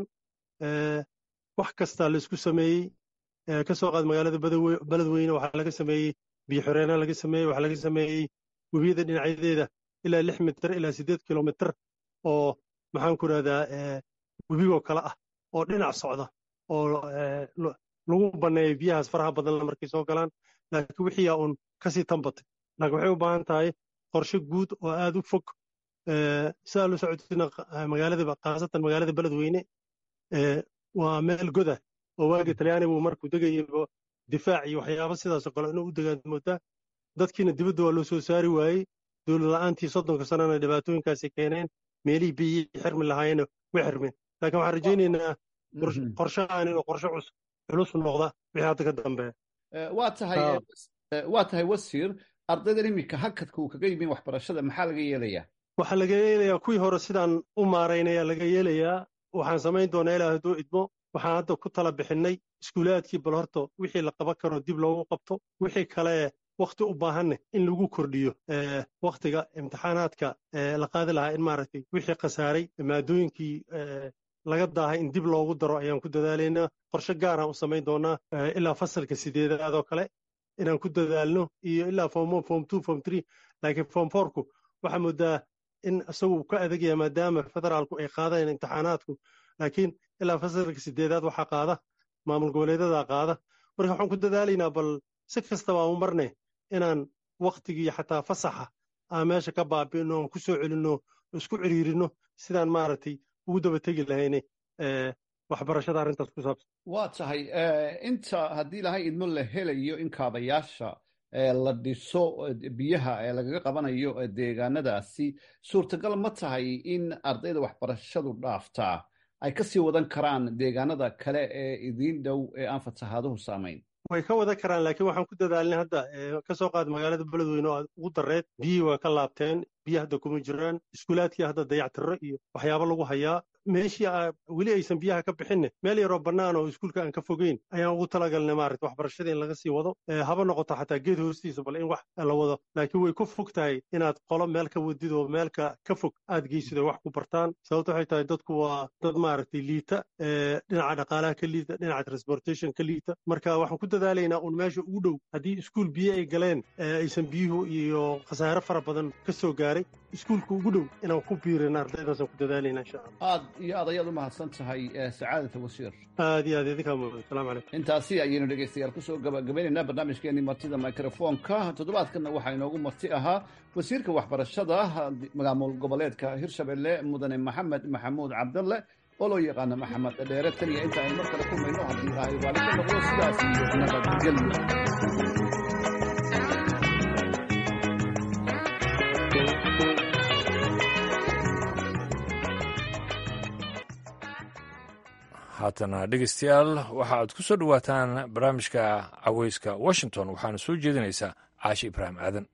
wax kasta laisku sameeyey ka soo qaad magaalada beledweyne waxaa laga sameeyey biyo xoreena laga sameeyey waxaa laga sameeyey webiyada dhinacyadeeda ilaa lix mitir ilaa siddeed kilomitir oo maxaan ku rahdaa webigoo kale ah oo dhinac socda oo lagu banneeyo biyahaas faraha badanla markay soo galaan laakiin wixii aa uun kasii tambatay laakiin waxay u baahan tahay qorshe guud oo aad u fog sidaa la socotina magaalada khaasatan magaalada beledweyne waa meel goda oo waagi talyaanigu markuu degayaba difaac iyo waxyaaba sidaasoo kale inuu u degaan moodaa dadkiina dibadda waa loo soo saari waayey dowlad la'aantii soddonka sanana dhibaatooyinkaasi keeneen meelihii biyihii xirmi lahaayeen way xirmeen laakiin waxaan rajaynaynaa qorshahan inuu qorshe culus noqda wixii hadda ka dambeeya waa tahay waa tahay wasiir ardaydan iminka hakadka uu kaga yimin waxbarashada maxaa laga yeelayaa waxaa laga yeelayaa kuwii hore sidaan u maaraynaya laga yeelayaa waxaan samayn doonaa ilaa hadduu idmo waxaan hadda ku tala bixinnay iskuulaadkii bal horta wixii la qaban karo dib loogu qabto wixii kale wakti u baahanne in lagu kordhiyo waktiga imtixaanaadka la qaadi lahaa in maaragtay wixii khasaaray maadooyinkii laga daahay in dib loogu daro ayaan ku dadaalaynaa qorshe gaaraan u samayn doonaa ilaa fasalka sideedaad oo kale inaan ku dadaalno iyo ilaa form one form two form three laakiin form fourku waxaa moodaa in isagu ka adagaya maadaama federaalku ay qaadeen imtixaanaadku laakiin ilaa fasalka sideedaad waxaa qaada maamul goboleedadaa qaada marka waxaan ku dadaalaynaa bal si kastaba aan u marne inaan waktigii xataa fasaxa aan meesha ka baabi'ino aan ku soo celinno isku ciriirino sidaan maaragtay ugu daba tegi lahayne waxbarashada arrintaas ku saabsan waa tahay inta haddii lahay idmo la helayo in kaabayaasha la dhiso biyaha ee lagaga qabanayo deegaanadaasi suurtagal ma tahay in ardayda waxbarashadu dhaaftaa ay kasii wadan karaan deegaanada kale ee idiin dhow ee aan fatahaaduhu saamayn way ka wada karaan laakiin waxaan ku dadaalnay hadda ka soo qaad magaalada beledweyne oo ugu dareed biyihii waa ka laabteen biyo hadda kuma jiraan iskuulaadkii hadda dayactirro iyo waxyaabo lagu hayaa meeshii weli aysan biyaha ka bixinne meel yaroo bannaan oo iskuulka aan ka fogeyn ayaan ugu talagalnay maarata waxbarashada in laga sii wado haba noqoto xataa geed hoostiisa bal in wax la wado laakiin way ku fog tahay inaad qolo meel ka wadid oo meelka ka fog aad geysid oo wax ku bartaan sababto waxay tahay dadku waa dad maaragtay liita dhinaca dhaqaalaha ka liita dhinaca transportation ka liita marka waxaan ku dadaalaynaa un meesha ugu dhow haddii iskuul biyo ay galeen aysan biyuhu iyo khasaare fara badan ka soo gaaray iskuulka ugu dhow inaan ku biirin ardaydaasaan ku dadaalayna insha allah aad iyo aad ayaad u mahadsan tahay sacaadata wasiir aad iyo aad idinkaa mudan asalamu calaykum intaasi ayaynu dhegaystayaal kusoo gabagabaynaynaa barnaamijkeenii martida microfonka toddobaadkanna waxaa inoogu marti ahaa wasiirka waxbarashada maamul goboleedka hirshabelle mudane maxamed maxamuud cabdalle oo loo yaqaano maxamed dheere tan iyo inta aynu mar kale kulmayno haddii ilaahay waalika noqdo sidaas iyo nabadgelyo haatana dhegeystayaal waxa aad ku soo dhowaataan barnaamijka caweyska washington waxaana soo jeedinaysaa caashi ibraahim aadan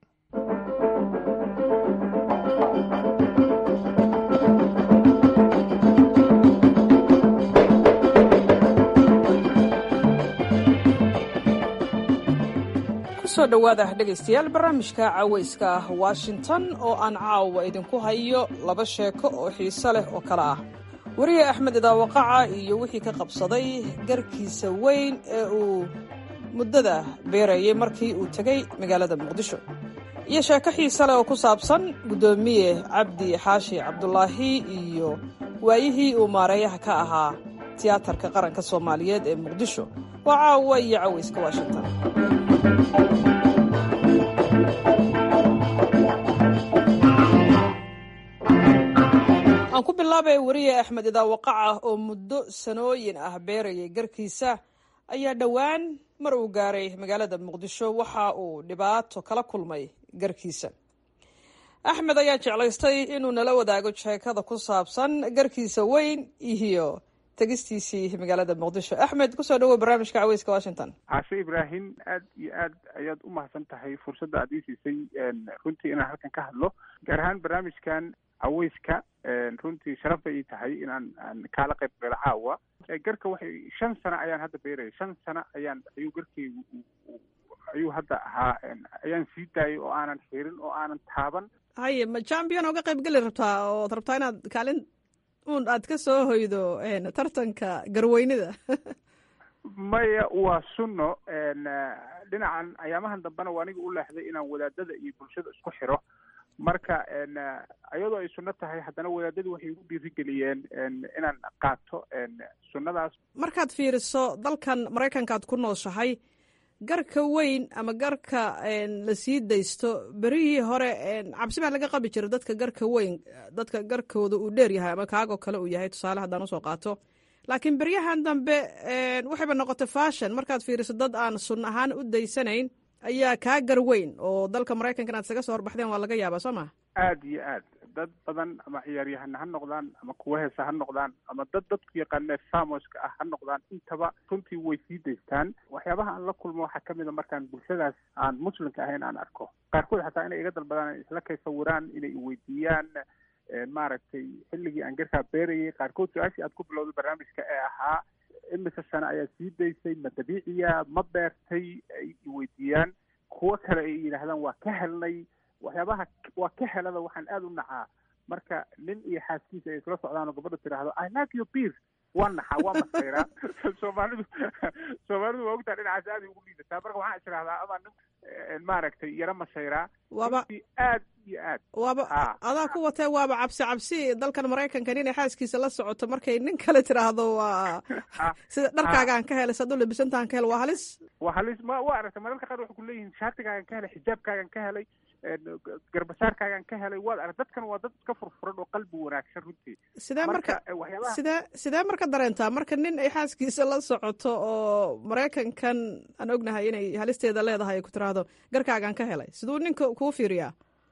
kusoo dhowaada dhegaystayaal barnaamijka caweyska washington oo aan caawa idinku hayo laba sheeko oo xiiso leh oo kale ah weriye axmed idaawaqaca iyo wixii ka qabsaday garkiisa weyn ee uu muddada beerayay markii uu tegey magaalada muqdisho iyo sheeko xiise leh oo ku saabsan guddoomiye cabdi xaashi cabdulaahi iyo waayihii uu maareeyaha ka ahaa tiyaatarka qaranka soomaaliyeed ee muqdisho waa caawa iyo caweyska washington aan ku bilaabay weriye axmed idaawaqaca oo muddo sanooyin ah beerayay garkiisa ayaa dhowaan mar uu gaaray magaalada muqdisho waxa uu dhibaato kala kulmay garkiisa axmed ayaa jeclaystay inuu nala wadaago sheekada ku saabsan garkiisa weyn iyo tegistiisii magaalada muqdisho axmed kusoo dhawow barnaamijka caweyska washington caashe ibraahim aad iyo aad ayaad u mahadsan tahay fursadda aad ii siisay runtii inaan halkan ka hadlo gaar ahaan barnaamijkan caweyska runtii sharaf bay ii tahay inaan aan kaala qayb galo caawa garka waxay shan sano ayaan hadda beeraya shan sano ayaan ayuu garkeygu ayuu hadda ahaa ayaan sii daayay oo aanan xirin oo aanan taaban haye ma champion ooga qayb geli rabtaa ood rabtaa inaad kaalin un aad ka soo hoydo tartanka garweynida maya waa sunno dhinacan ayaamahan dambena waa aniga u leexday inaan wadaadada iyo bulshada isku xiro marka iyadoo ay sunno tahay haddana wadaadadu waxay igu dhiirigeliyeen inaan qaato sunnadaas markaad fiiriso dalkan maraykanka aad ku nooshahay garka weyn ama garka la sii daysto berihii hore cabsi baa laga qabi jira dadka garka weyn dadka garkooda uu dheer yahay ama kaagoo kale uu yahay tusaale haddaan usoo qaato laakiin beryahan dambe waxayba noqotay fashion markaad fiiriso dad aan sun ahaan u daysanayn ayaa kaa gar weyn oo dalka maraykanka inaad isaga soo horbaxdeen waa laga yaabaa soo maa aada iyo aad dad badan ama ciyaaryahana ha noqdaan ama kuwa heesa ha noqdaan ama dad dadku yaqaanee famoska ah ha noqdaan intaba runtii way sii daystaan waxyaabaha aan la kulmo waxaa kamid a markaan bulshadaas aan muslimka ahayn aan arko qaarkood xataa inay iga dalbadaan isla kay sawiraan inay iweydiiyaan maaragtay xilligii aan garkaa beerayay qaarkood su-aashii aad ku bilowday barnaamijka ee ahaa imise sano ayaa sii daysay ma dabiiciya ma beertay ay iweydiiyaan kuwo kale ay yidhaahdaan waa ka helnay waxyaabaha waa ka helada waxaan aada u nacaa marka nin iyo xaaskiisa ay isla socdaan oo gabadha tiraahdo i like your beer waa naxaa waa masayraa soomaalidu soomaalidu waa ogtaa dhinacaas aada ugu liidataa marka waxaan is idhahdaa ama nin maaragtay yaro masayraa waaba aad iyo aad waaba adaa ku watee waaba cabsi cabsi dalkan maraykanka inay xaaskiisa la socoto markay nin kale tiraahdo waa sida dharkaagaan ka helay saad u labisantahan ka hel waa halis waa halis ma waa aragtay mararka qaar waxay kuleeyihiin shaatigaagan ka helay xijaabkaagan ka helay garbasaarkaagaan ka helay waad arag dadkan waa dad iska furfuran oo qalbi wanaagsan runtii sidee marka sidee sidee marka dareentaa marka nin ay xaaskiisa la socoto oo maraykankan aan ognahay inay halisteeda leedahay ay ku tiraahdo garkaagaan ka helay siduu ninka kuu fiiriyaa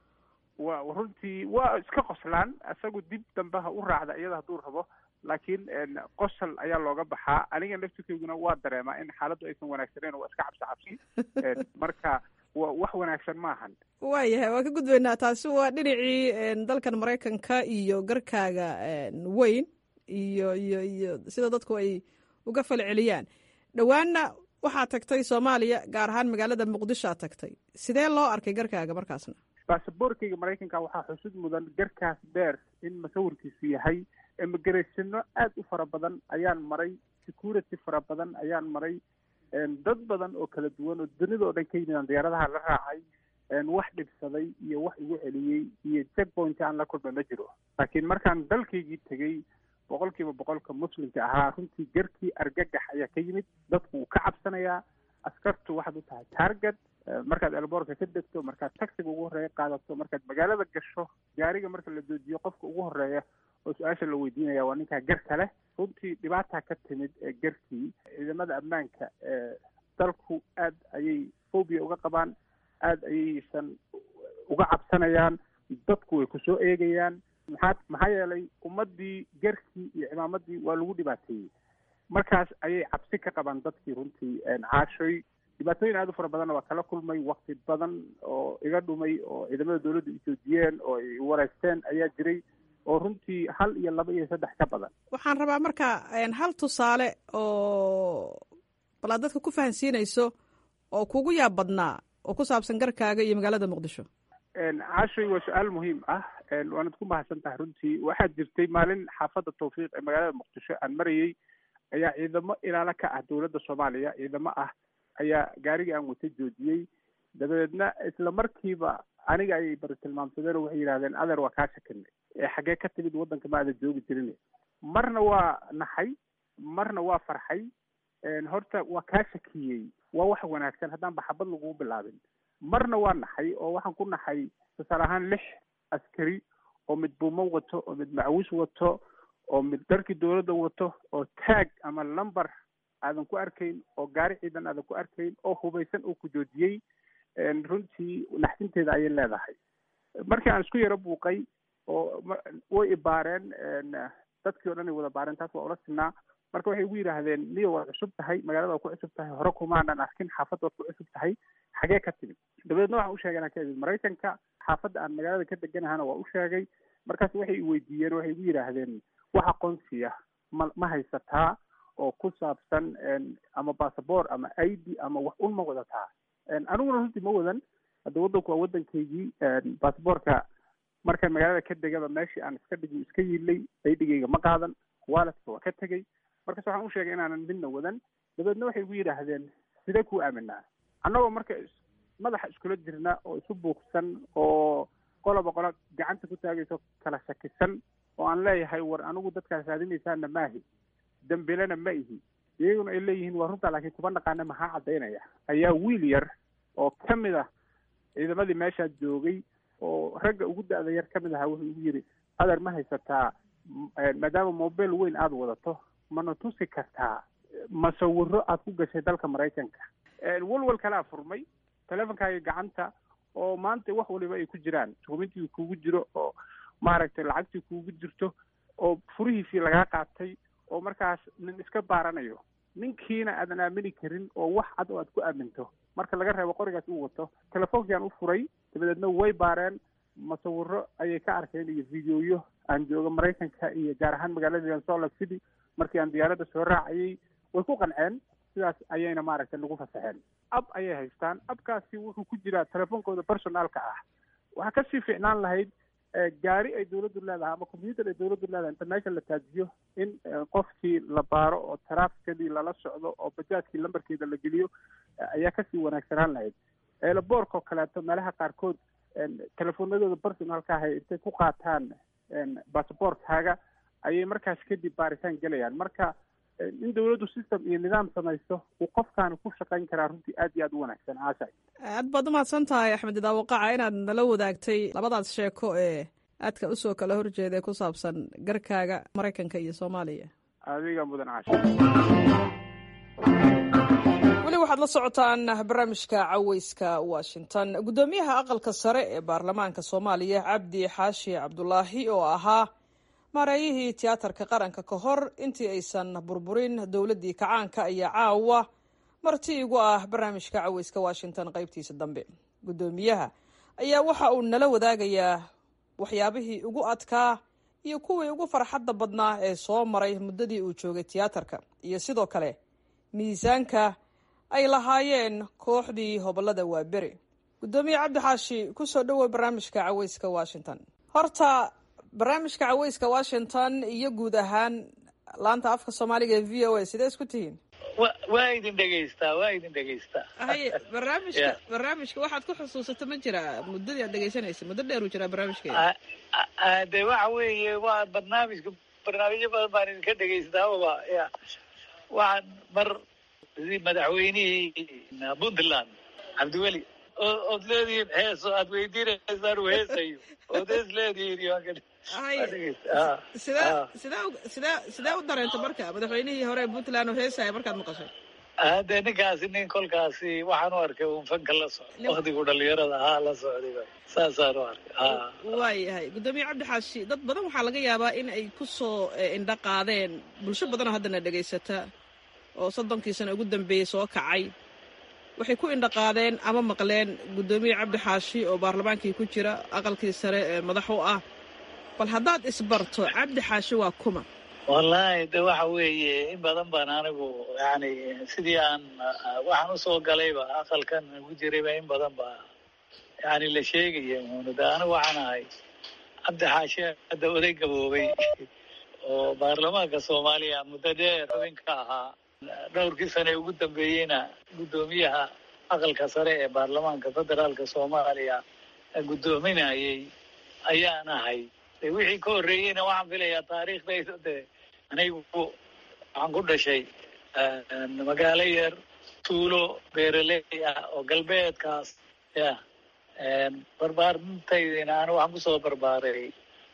wa runtii waa iska qoslaan isagu dib dambe ha u raacda iyada hadduu rabo laakiin qosol ayaa looga baxaa aniga naftirkeyguna waa dareemaa in xaaladdu aysan wanaagsaneyn waa iska cabsi cabsi marka wa wax wanaagsan maahan waayahay waan ka gudbaynaa taasi waa dhinacii dalkan maraykanka iyo garkaaga weyn iyo iyo iyo sida dadku ay uga falceliyaan dhowaanna waxaad tagtay soomaaliya gaar ahaan magaalada muqdishoad tagtay sidee loo arkay garkaaga markaasna basaboorkayga maraykanka waxaa xusud mudan garkaas dheer in masawirkiisu yahay immigratiano aad u fara badan ayaan maray security fara badan ayaan maray dad badan oo kala duwan oo dunida oo dhan ka yimidaan diyaaradaha la raacay wax dhibsaday iyo wax igu celiyey iyo checkpoint aan la kulma ma jiro laakiin markaan dalkaygii tegey boqol kiiba boqolka muslimka ahaa runtii garkii argagax ayaa ka yimid dadku wuu ka cabsanayaa askartu waxaad u tahay target markaad elboorka ka degto markaad taxiga ugu horreeya qaadato markaad magaalada gasho gaariga marka la joojiyo qofka ugu horreeya oo su-aasha la weydiinaya waa ninkaa garka leh runtii dhibaataa ka timid ee garkii ciidamada ammaanka ee dalku aad ayay phobia uga qabaan aad ayaysan uga cabsanayaan dadku way kusoo eegayaan maxaa maxaa yeelay ummaddii garkii iyo cimaamadii waa lagu dhibaateeyey markaas ayay cabsi ka qabaan dadkii runtii caashoy dhibaatooyin aad u fara badanna waa kala kulmay wakti badan oo iga dhumay oo ciidamada dowladda ijoojiyeen oo ay wareysteen ayaa jiray oo runtii hal iyo laba iyo saddex ka badan waxaan rabaa marka hal tusaale oo bal aad dadka ku fahansiinayso oo kugu yaab badnaa oo ku saabsan garkaaga iyo magaalada muqdisho caashoy waa su-aal muhiim ah waanad ku mahadsan tahay runtii waxaa jirtay maalin xaafadda tawfiiq ee magaalada muqdisho aan marayey ayaa ciidamo ilaalo ka ah dowladda soomaaliya ciidamo ah ayaa gaarigii aan wata joojiyey dabadeedna isla markiiba aniga ayay bari tilmaamsadeen oo waxay yidhahdeen adeer waa kaa shakinay ee xaggee ka timid waddanka ma aada joogi jirin marna waa naxay marna waa farxay horta waa kaa shakiyey waa wax wanaagsan haddaan baxabad lagugu bilaabin marna waa naxay oo waxaan ku naxay tusaale ahaan lix askari oo mid buumo wato oo mid macwis wato oo mid dharkii dowladda wato oo taag ama lumber aadan ku arkayn oo gaari ciidan aadan ku arkayn oo hubaysan oo ku joojiyey runtii naxdinteeda ayay leedahay markii aan isku yaro buuqay oo way ibaareen dadkii o dhan ay wada baareen taas waa ula sinaa marka waxay igu yidhaahdeen niyo waad cusub tahay magaalada waad ku cusub tahay hore kumaanan arkin xaafadda waad ku cusub tahay xagee ka timid dabadeedna waxaan u sheegay inaan ka imid maraykanka xaafadda aan magaalada ka deganahana waa u sheegay markaas waxay i weydiiyeen waxay igu yidhaahdeen wax aqoonsiya ma ma haysataa oo ku saabsan ama basaboor ama i d ama wax un ma wadataa aniguna runtii ma wadan hadda waddanku waa waddankaygii basaboorka markaan magaalada ka degaba meeshii aan iska dhigi iska yiilay aydhigayga ma qaadan waaladka waa ka tegey markaas waxaan u sheegay inaanan midna wadan dabeedna waxay igu yidhaahdeen sidee kuu aaminaa annagoo marka madaxa iskula jirna oo isu buuqsan oo qoloba qolo gacanta ku taagayso kala shakisan oo aan leeyahay war anigu dadkaas raadinaysaana maahi dambilena ma ihi iyaguna ay leeyihiin waa runtaa laakiin kuma naqaana maxaa caddaynaya ayaa wiil yar oo ka mid ah ciidamadii meeshaa joogay oo ragga ugu da-da yar ka mid ahaa wuxuu igu yidhi adeer ma haysataa maadaama mobile weyn aada wadato mana tusi kartaa masawiro aad ku gashay dalka maraykanka walwal kalaa furmay teleefonkaaga gacanta oo maanta wax waliba ay ku jiraan dukumentigii kuugu jiro oo maaragtay lacagtii kuugu jirto oo furihiisii lagaa qaatay oo markaas nin iska baaranayo ninkiina aadan aamini karin oo wax cad oo aad ku aaminto marka laga reebo qorigaas uu wato telefoonkiaan u furay dabadeedna way baareen masawiro ayay ka arkeen iyo videoyo aan jooga maraykanka iyo gaar ahaan magaalada salt lake city markii aan diyaaradda soo raacayay way ku qanceen sidaas ayayna maaragtay nagu fasaxeen ab ayay haystaan abkaasi wuxuu ku jiraa telefoonkooda personaalka ah waxaa kasii fiicnaan lahayd gaari ay dawladdu leedahay ama combyuter ay dawladdu leedahay inta meesha la taajiyo in qofkii la baaro oo taraafikadii lala socdo oo bajaajkii lambarkeeda la geliyo ayaa kasii wanaagsanaan lahayd eelaboorka oo kaleeto meelaha qaarkood telefoonadooda personalka ahay intay ku qaataan basaboorkaaga ayay markaas kadib baaritaan gelayaan marka in dawladdu system iyo nidaam samaysto uu qofkaani ku shaqayn karaa runtii aad iyo aad u wanaagsan caashay aad baad umahadsan tahay axmed idaawaqaca inaad nala wadaagtay labadaas sheeko ee aadka usoo kala horjeeda ee ku saabsan garkaaga maraykanka iyo soomaaliya adiga mudan caasha weli waxaad la socotaan barnaamijka caweyska washington guddoomiyaha aqalka sare ee baarlamaanka soomaaliya cabdi xaashi cabdulaahi oo ahaa maareeyihii tiyaatarka qaranka ka hor intii aysan burburin dowladdii kacaanka ayaa caawa marti igu ah barnaamijka caweyska washington qaybtiisa dambe guddoomiyaha ayaa waxa uu nala wadaagayaa waxyaabihii ugu adkaa iyo kuwii ugu farxadda badnaa ee soo maray muddadii uu joogay tiyaatarka iyo sidoo kale miisaanka ay lahaayeen kooxdii hobolada waaberi guddoomiye cabdi xaashi kusoo dhowow barnaamijka caweyska washington horta barnaamijka caweyska washington iyo guud ahaan laanta afka soomaaliga ee v o a sidee isku tihiin waa idin dhegeystaa waa idin dhegeystaa haye barnaamijka barnaamijka waxaad ku xusuusata ma jira muddadii aad dhegeysanaysa muddo dheer uu jiraa barnaamijkeeda de waxa weeye waa barnaamijka barnaamijyo badan baan idinka dhegeystaaba ya waxaan mar madaxweynihii puntland cabdiweli ood leedihiin heeso aad weydiinaysaan uu heesayo ood hees leedihiin sidee sidee sidee sidee u dareenta marka madaxweynihii hore puntland oo heesaya markaad maqashay hade ninkaasi nin kolkaasi waxaan u arkay un fanka la socda waktigu dhalinyarada ahaa la socday saasaan u arkay waayahay guddoomiye cabdi xaashi dad badan waxaa laga yaabaa in ay kusoo indho qaadeen bulsho badanoo haddana dhegaysata oo soddonkii sano ugu dambeeyey soo kacay waxay ku indhaqaadeen ama maqleen guddoomiye cabdi xaashi oo baarlamaankii ku jira aqalkii sare ee madax u ah bal haddaad isbarto cabdi xaashi waa kuma wallaahi de waxa weeye in badan baan anigu yani sidii aan waxaan usoo galayba aqalkan ugu jirayba in badan ba yani la sheegaya muunu de anigu waxaan ahay cabdi xaashi hadda oday gaboobay oo baarlamaanka soomaaliya muddo dheer xubin ka ahaa dhowrkii sane ugu dambeeyeyna guddoomiyaha aqalka sare ee baarlamaanka federaalka soomaaliya guddoominayay ayaan ahay de wixii ka horreeyeyna waxaan filayaa taariikhdayda de anigu waxaan ku dhashay magaalo yar tuulo beeraley ah oo galbeedkaas ya barbaarintaydina anigu waxaan kusoo barbaaray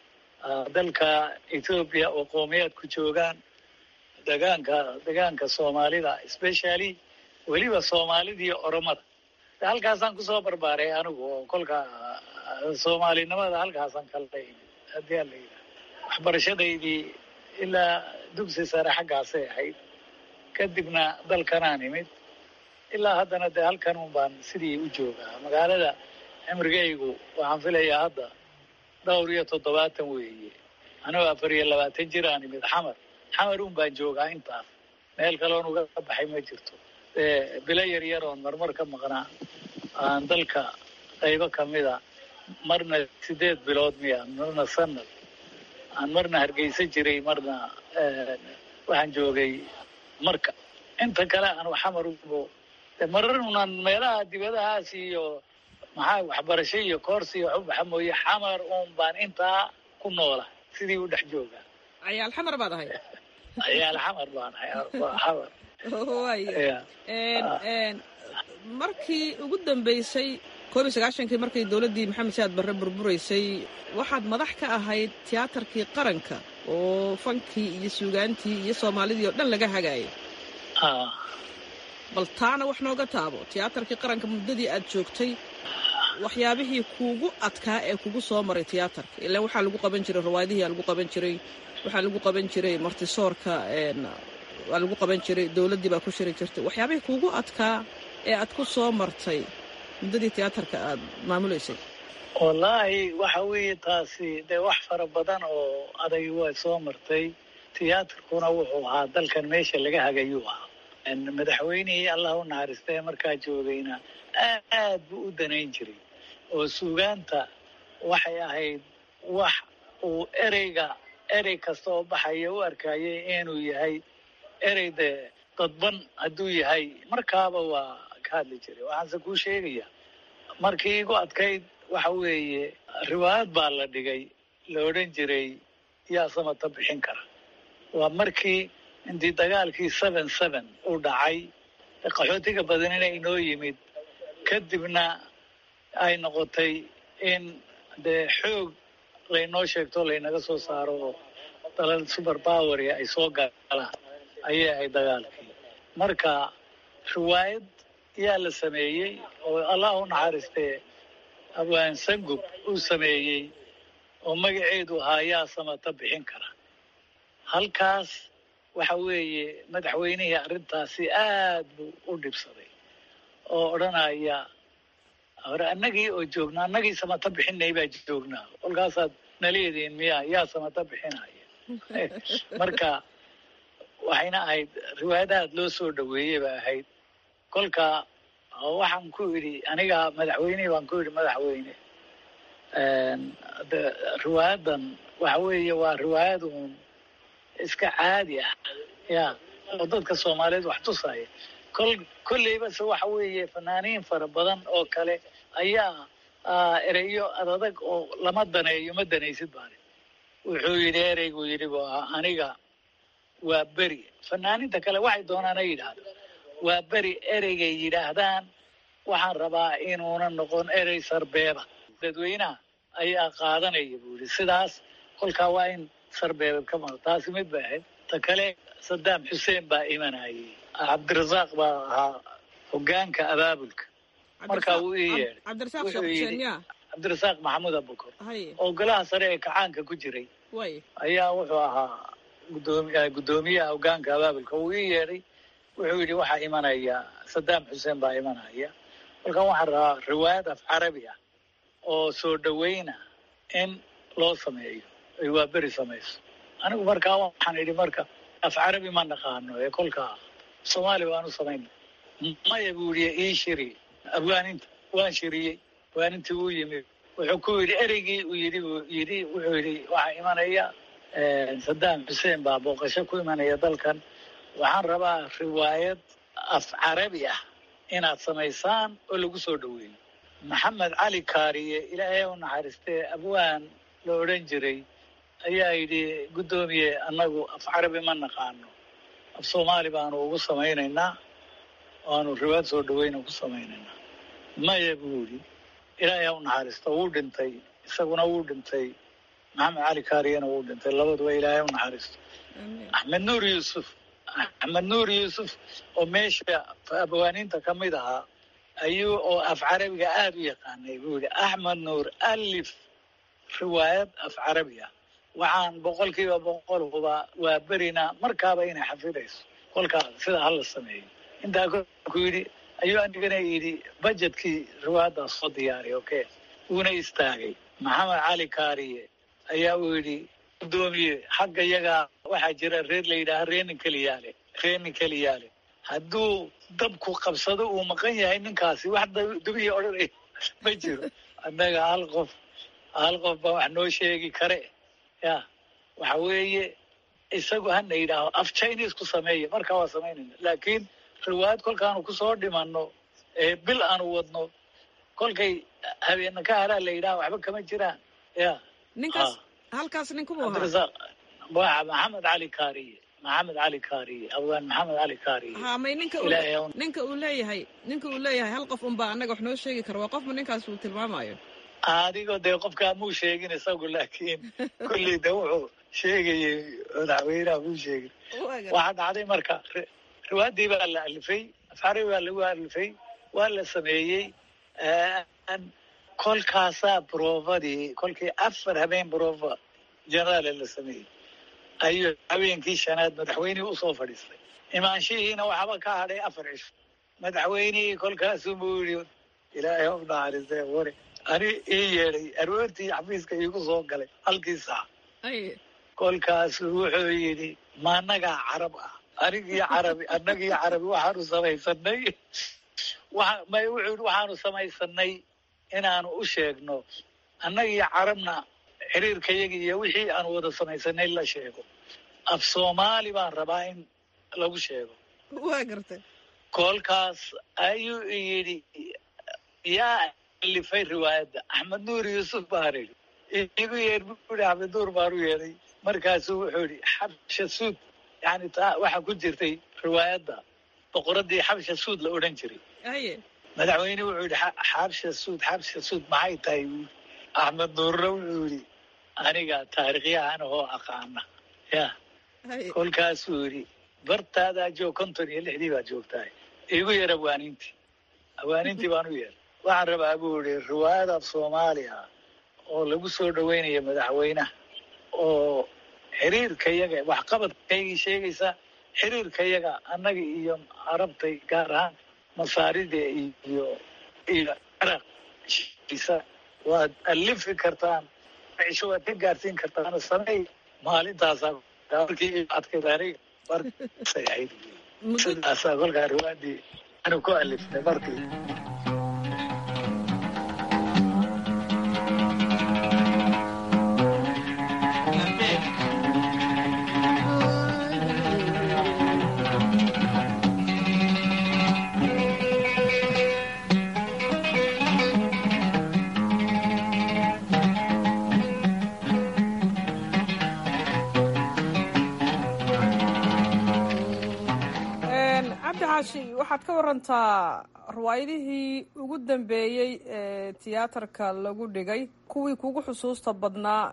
dalka ethoobiya oo qowmiyaadku joogaan degaanka degaanka soomaalida specially weliba soomaalida iyo oromada halkaasaan kusoo barbaaray anigu oo kolka soomaalinimada halkaasaan kala haddii aan la yidhaha waxbarashadaydii ilaa dugsi sare xaggaasay ahayd kadibna dalkanaan imid ilaa haddana dee halkan un baan sidii u joogaa magaalada cimrigaygu waxaan filayaa hadda dhowr iyo toddobaatan weeye anigoo afar iyo labaatan jir aan imid xamar xamar un baan joogaa intaas meel kaloon uga baxay ma jirto bilo yar yar oon marmar ka maqnaa aan dalka qaybo kamida marna sideed bilood miya marna sanad aan marna hargeysa jiray marna waxaan joogay marka inta kale aan xamar ubo marar unaan meelaha dibadahaas iyo maxaa waxbarasho iyo koorsi iyo waxubaxa mooye xamar un baan intaa ku noola sidii u dhex joogaa cayaal xamar baad ahay cayaal xamar baan ahay xamar waya markii ugu dambeysay koob iyo sagaashankii markay dowladdii maxamed saad barre burburaysay waxaad madax ka ahayd tiyaatarkii qaranka oo fankii iyo suugaantii iyo soomaalidii oo dhan laga hagaayay bal taana wax nooga taabo tiyaatarkii qaranka muddadii aad joogtay waxyaabihii kuugu adkaa ee kugu soo maray tiyaatarka ilaan waxaa lagu qaban jiray rawaayadihii aa lagu qaban jiray waxaa lagu qaban jiray martisoorka waa lagu qaban jiray dowladdii baa ku shiri jirtay waxyaabihii kuugu adkaa ee aad ku soo martay muddadii tiyaatarka aad maamulaysay wallaahi waxa weeye taasi dee wax fara badan oo adag waa soo martay tiyaatarkuna wuxuu ahaa dalkan meesha laga hagayuu ahaa madaxweynihii allah u naxariistay markaa joogayna aad buu u danayn jiray oo suugaanta waxay ahayd wax uu ereyga erey kasta oo baxaya u arkayay inuu yahay erey dee dadban hadduu yahay markaaba waa ka hadli jiray waxaanse kuu sheegaya markii igu adkayd waxa weeye riwaayad baa la dhigay la odhan jiray yaa samata bixin kara waa markii intii dagaalkii seven seven uu dhacay qaxootiga badanina inoo yimid kadibna ay noqotay in dee xoog laynoo sheegto laynaga soo saaro oo dalal super poweria ay soo galaan ayay ahayd dagaalkii marka riwaayad yaa la sameeyey oo allah u naxariistee abwaan sangub uu sameeyey oo magaceedu ahaa yaa samata bixin kara halkaas waxa weeye madaxweynihii arrintaasi aad buu u dhibsaday oo odhanaya hore annagii oo joogna annagii samata bixinay baa joognaa kolkaasaad naleediin miya yaa samata bixinaya marka waxayna ahayd riwaayad aad loo soo dhaweeyey ba ahayd kolka waxaan ku idhi aniga madaxweynihii baan ku idhi madaxweyne de riwaayadan waxa weeye waa riwaayad uun iska caadi ah ya oo dadka soomaaliyeed wax tusaya kol kolleyba se waxa weeye fanaaniin fara badan oo kale ayaa ereyo adadag oo lama daneeyo ma danaysid baani wuxuu yidhi ereygu yidhi bu ahaa aniga waa beri fanaaniinta kale waxay doonaan ay yidhaahdo waa beri ereygay yidhaahdaan waxaan rabaa inuuna noqon erey sarbeeba dadweynaha ayaa qaadanaya buu yidhi sidaas kolkaa waa in sarbeeba ka maqan taasi mid bay ahayd ta kale sadaam xuseen baa imanayay cabdirasaaq baa ahaa hogaanka abaabulka markaa wuu ii yeedhay cabdirasaaq wuxuu sheekh yidhi xuseen ya cabdirasaaq maxamuud abukor haye oo golaha sare ee kacaanka ku jiray way ayaa wuxuu ahaa gudoomi guddoomiyaha hogaanka abaabulka wuu ii yeedhay wuxuu yidhi waxaa imanaya sadaam xuseen baa imanaya kolkan waxaan rabaa riwaayad af carabi ah oo soo dhaweyna in loo sameeyo ay waa beri samayso anigu markaa waxaan idhi marka af carabi ma naqaano ee kolkaa soomaali waanu samayna maya buu yidhi ii shiri abwaaninta waan shiriyey abwaanintii wuu yimid wuxuu ku yidhi ereygii uu yidhi buu yidhi wuxuu yidhi waxaa imanaya sadaam xuseen baa booqasho ku imanaya dalkan waxaan rabaa riwaayad af carabi ah inaad samaysaan oo lagu soo dhaweeyo maxamed cali kaariye ilaahay u naxariistee abwaan la odhan jiray ayaa yidhi guddoomiye annagu af carabi ma naqaano af soomaali baanu ugu samaynaynaa waanu riwaayad soo dhaweyna ku samaynaynaa maya buu yidhi ilaahay ha u naxariisto wuu dhintay isaguna wuu dhintay maxamed cali kaariyena wuu dhintay labaduba ilaahay u naxariisto axmed nuur yuusuf axmed nuur yuusuf oo meesha abwaaniinta ka mid ahaa ayuu oo af carabiga aada u yaqaanay buu yidhi axmed nuur alif riwaayad af carabi ah waxaan boqolkiiba boqol huba waa berina markaaba inay xafidayso kolkaa sida hala sameeyo intaa ku yidhi ayuu anigana yidhi bajetkii riwaayaddaas soo diyaariy okay wuuna istaagay maxamed cali kaariye ayaa uu yidhi guddoomiye xagga iyagaa waxaa jira reer la yidhaaha reenin keliyaale reenin keliyaale hadduu dabku qabsado uu maqan yahay ninkaasi wax dab- dubiya odhanay ma jiro annaga hal qof hal qof baa wax noo sheegi kare ya waxa weeye isagu hana yidhaaho af chinese ku sameeya markaa waa samaynayna laakiin riwaayad kolkaanu kusoo dhimanno ee bil aanu wadno kolkay habeena ka haraa la yidhaha waxba kama jiraan ya ninkaas halkaas nin kumu ahaa cabdirasaaq waa maxamed cali kaariye maxamed cali kaariye abwaan maxamed cali kaariye ha may ninka uu- ilaahay ha u ninka uu leeyahay ninka uu leeyahay hal qof unbaa annaga wax noo sheegi kara waa qofba ninkaas uu tilmaamayo adigoo dee qofkaa muu sheegin isagu laakiin kulley de wuxuu sheegayey madaxweynaha muu sheegin waxaa dhacday marka ri- riwaaddii baa la alifay afcari baa lagu alifay waa la sameeyey Een, kolkaasaa broofadii kolkii afar habeen broofa jenaraale la sameeyey ayuu habeenkii shanaad madaxweynihii usoo fadhiistay imaanshihiina waxba ka hadhay afar cisho madaxweynihii kolkaasuu buu yidhi ilaahay u naxariistay wari ani ii yeedhay aroortii xafiiska iigu soo galay halkii saac kolkaasuu wuxuu yidhi ma annagaa carab ah anigii carabi annagii carabi waxaanu samaysanay waxa may wuxuu yidhi waxaanu samaysanay inaanu u sheegno annagii carabna xiriirkayagii iyo wixii aanu wada samaysanay la sheego af soomaali baan rabaa in lagu sheego waa gartay kolkaas ayuu yidhi yaa alifay riwaayadda axmed nuur yuusuf baan idhi igu yeer buu yidhi axmed nuur baan u yeedhay markaasuu wuxuu yidhi xabsha suud yani taa waxaa ku jirtay riwaayadda boqoradii xabsha suud la odhan jiray haye madaxweyne wuxuu yidhi "Xa- xabsha suud xabsha suud maxay tahay buu yidhi. axmed nuurre wuxuu yidhi aniga taariikhyahan oo aqaana ya haye kolkaasuu yidhi bartaadaa joog konton iyo lixdii baad joogtahay igu yar awaanintii awaanintii baan u yeer waxaan rabaa buu yidhi riwaayad af soomaaliya oo lagu soo dhaweynayo madaxweynaha oo xiriirka yaga waxqabadkaygii sheegaysa xiriirka yaga annaga iyo carabtay gaar ahaan masaarida iyo iyo ciraaq isa waad alifi kartaan cisho waad ka gaarsiin kartaan sameey maalintaasaa markii adkayd aniga markay ahayd sidaasaa kolkaa riwaayadii anu ku alifnay markii cabdi xaashi waxaad ka warantaa riwaayadihii ugu dambeeyey ee tiyaatarka lagu dhigay kuwii kugu xusuusta badnaa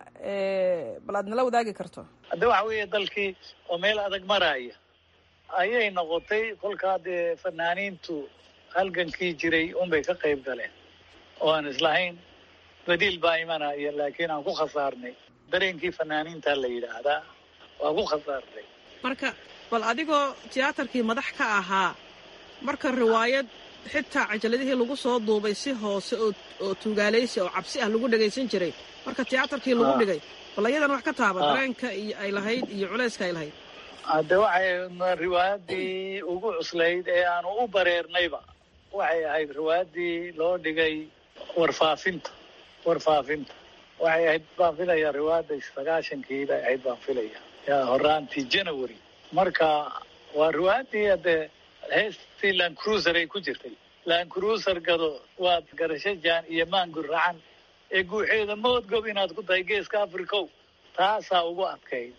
ee bal aad nala wadaagi karto hadda waxa weeye dalkii oo meel adag maraya ayay noqotay kolkaa dee fanaaniintu halgankii jiray unbay ka qayb galeen oo aan islahayn badiil baa imanaya laakiin aan ku khasaarnay dareenkii fanaaniinta la yidhaahdaa waa ku khasaarnay marka bal adigoo tiyaatarkii madax ka ahaa marka riwaayad xitaa cajaladihii lagu soo duubay si hoose oo oo tuugaalaysi oo cabsi ah lagu dhagaysan jiray marka tiyaatarkii lagu Ah. dhigay bal ayadan wax ka taaba Ah. dareenka iyo ay lahayd iyo culayska ay lahayd hadde waxay riwaayadii ugu cuslayd ee aanu u bareernayba waxay ahayd riwaayadii loo dhigay warfaafinta warfaafinta waxay ahayd baan filaya riwaayadda sagaashankii bay ahayd baan filaya yaa horaantii january marka waa riwaayadii hadde heestii land cruiser ay ku jirtay land cruiser gado waad garasho jaan iyo maangur racan ee guuxeeda moodgob inaad ku tahay geeska africow taasaa ugu adkayd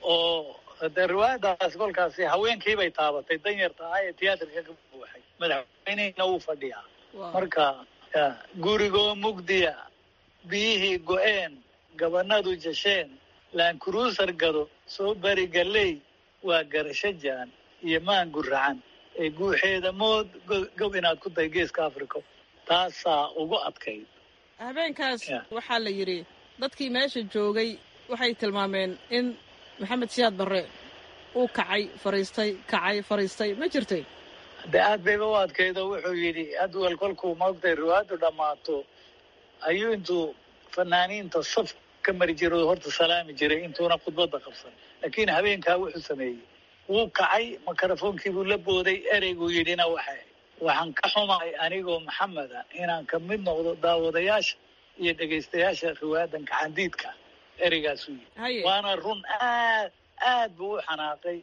oo de riwaayadaas kolkaasi haweenkii bay taabatay danyarta ah ee tiyaatarka ka buuxay madaxweynehina wuu fadhiyaa marka ya, gurigoo mugdiya biyihii go-een gabanadu jasheen laan cruiser gado soo bari galley waa garasho jaan iyo maangu racan ee guuxeeda mood go- gob inaad ku tahay geeska africa taasaa ugu adkayd habeenkaas Ya. waxaa la yidhi dadkii meesha joogay waxay tilmaameen in maxamed siyaad barre uu kacay fariistay kacay fariistay ma jirtay de aad bayba u adkaydo wuxuu yidhi adwal kolkuu maogtay riwaayaddu dhammaato ayuu intuu fanaaniinta saf ka mari jiray oo horta salaami jiray intuuna khudbadda qabsan laakiin habeenkaa wuxuu sameeyey wuu kacay makarafonkii buu la booday ereyguu yidhina waxa waxaan ka xumahay anigoo maxameda inaan ka mid noqdo daawadayaasha iyo dhegaystayaasha riwaayadan gacandiidka ereygaasuu yidhi waana run aad aad buu u xanaaqay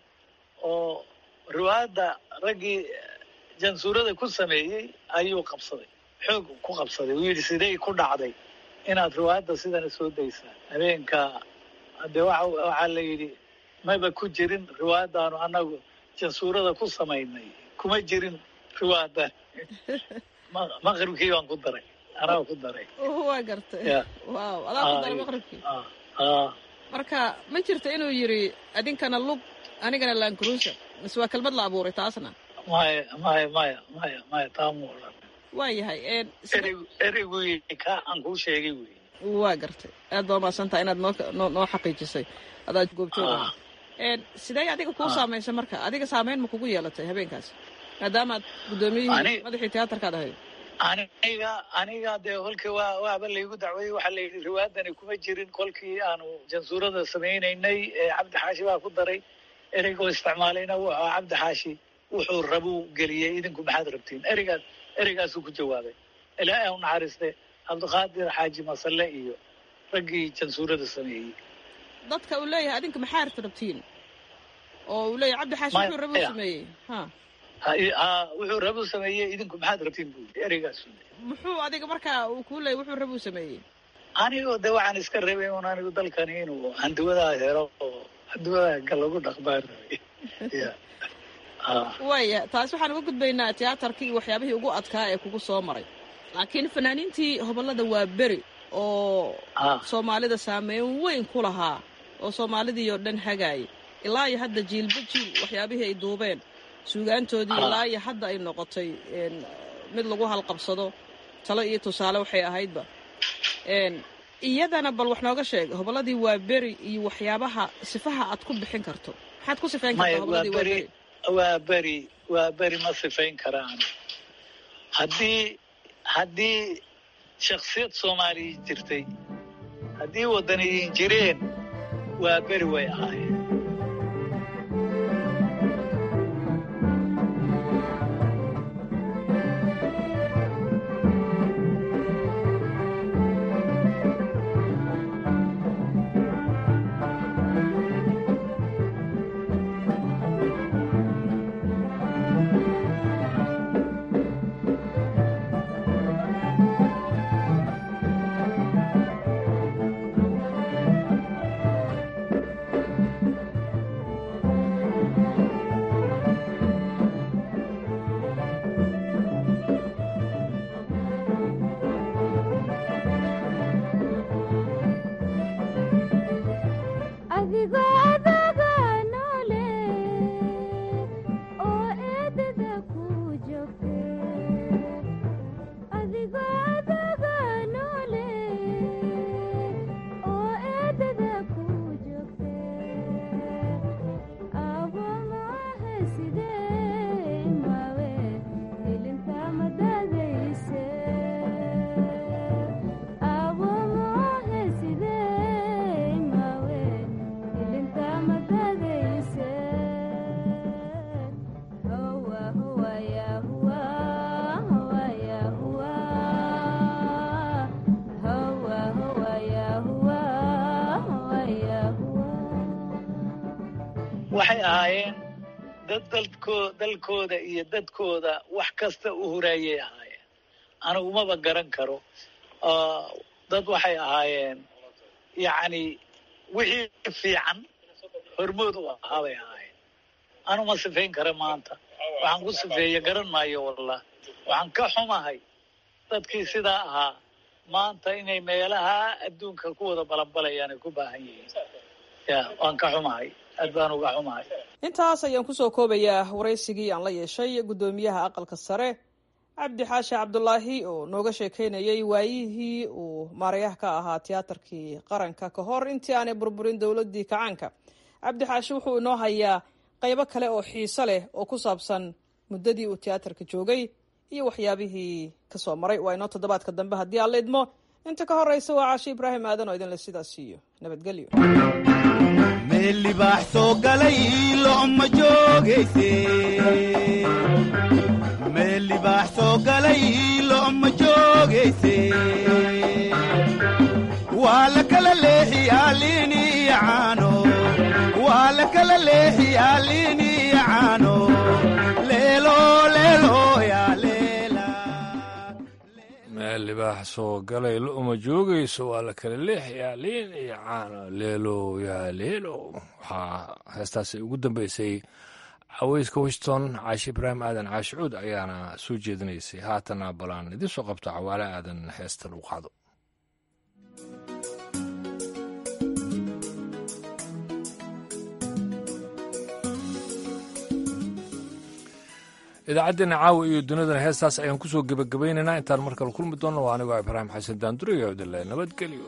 oo riwaayadda raggii jansuurada ku sameeyey ayuu qabsaday xoog ku qabsaday uu yidhi sidey ku dhacday inaad riwaayadda sidana soo daysaan habeenka de waxa waxaa la yidhi maba ku jirin riwaayaddaanu annagu jansuurada ku samaynay kuma jirin riwaayadan Ma- maqribkii baan ku daray anaa ku daray waa gartay Ya. waaw adaa ku daray Ah, maqribkii ah, ah. marka ma jirta inuu yidhi adinkana lug anigana laankuruusa mise waa kelmad la abuuray taasna maya maya maya maya maya taamu odhan waa yahay een, ereygu ereygu yidhi kaa aan kuu sheegay wey waa gartay aad baa umahadsantaha inaad noo noo noo xaqiijisay adaa goobjoog Ah. ahaa Een, sidee adiga kuu Ah. saamaysay marka adiga saameyn ma kugu yeelatay habeenkaas maadaama aad guddoomiyihii Ani- madaxii tiyaatarkaad ahayd aniga aniga dee kolkii waa waaba laygu dacweeyey waxaa la yidhi riwaayadani kuma jirin kolkii aanu jansuurada samaynaynay ee cabdi xaashi baa ku daray ereygoo isticmaalayna wuxuu ahaa cabdi xaashi wuxuu rabuu geliyey idinku maxaad rabtiin ereygaas ereygaasuu ku jawaabay ilaahay u naxariiste cabdiqaadir xaaji masalle iyo raggii jansuurada sameeyey dadka uu leeyahay adinka maxaa rabtiin oo uu leeyahay cabdi xaashi Maya- wuxuu rabuu ya. sameeyey ha Ha- i- ha, wuxuu rabuu sameeyey idinku maxaad rabtiin buu yidhi ereygaasuu muxuu adiga markaa uu kuu leeyahay wuxuu rabuu sameeyey anigoo de waxaan iska rabay un anigu dalkani inuu handiwadaa helo oo handiwadaa ga lagu dhaqmaan rabay waaya taas waxaan uga gudbaynaa tiyaatarkii iyo waxyaabihii ugu adkaa ee kugu soo maray laakiin fanaaniintii hobollada waa beri oo soomaalida saameyn weyn ku lahaa oo soomaalidii oo dhan hagaayay ilaa iyo hadda jiilba jiil waxyaabihii ay duubeen suugaantoodii ilaa iyo hadda ay noqotay mid lagu halqabsado talo iyo tusaale waxay ahaydba iyadana bal wax nooga sheeg hobolladii waa beri iyo waxyaabaha sifaha aad ku bixin karto maxaad ku sifayn kartaa hobolladii waa beri waa beri waa beri ma sifayn karaan haddii haddii shaksiyad soomaaliya jirtay haddii waddaniyiin jireen waa beri way ahaayeen waxay ahaayeen dad dalko dalkooda iyo dadkooda wax kasta u huraayay ahaayeen anigumaba garan karo dad waxay ahaayeen yacni wixii fiican hormood u ahaa bay ahaayeen anuma sifayn kara maanta waxaan ku sifeeye garan maayo wallah waxaan ka xumahay dadkii sidaa ahaa maanta inay meelaha adduunka ku wada balanbalayaan ay ku baahan yihiin ya waan ka xumahay aad baan uga xumahay intaas ayaan kusoo koobayaa waraysigii aan la yeeshay guddoomiyaha aqalka sare cabdi xaashi cabdulaahi oo nooga sheekeynayay waayihii uu maarayaha ka ahaa tiyaatarkii qaranka ka hor intii aanay burburin dowladii kacaanka cabdi xaashi wuxuu inoo hayaa qaybo kale oo xiiso leh oo ku saabsan muddadii uu tiyaatarka joogay iyo waxyaabihii kasoo maray waa inoo toddobaadka dambe haddii aan la idmo inta ka horeysa waa caashi ibraahim aadan oo idinle sidaas siiyo nabadgelyo meel libaax soo galay lo'ma joogayse meel libaax soo galay lo'ma joogayse waa la kala leexiyaa liin iyo caano waa la kala leexiyaa liin iyo caano leelo leelo yaa leela meel libaax soo galay lo'ma joogayso waa la kala leexayaa liin iyo caano leelo yaa leelo waxaa heestaasi ugu dambeysay caweyska washington caashi ibraahim aadan caashicuud ayaana soo jeedinaysay haatana balaan idiin soo qabto cawaale aadan heesta lagu qaado idaacaddeena caawa iyo dunidana heestaas ayaan ku soo gebagabaynaynaa intaan mar kale kulmi doonno waa anigoo ibraahim xasan daanduriga odale nabadgelyo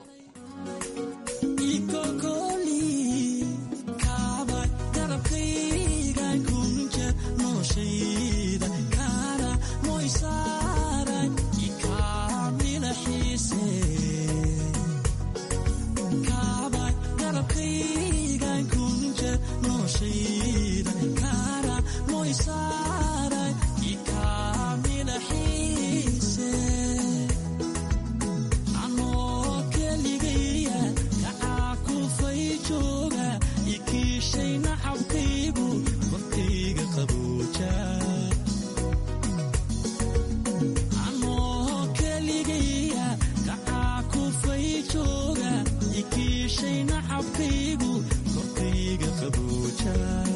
jooga ikiishayna cabkaygu korkayga qabooja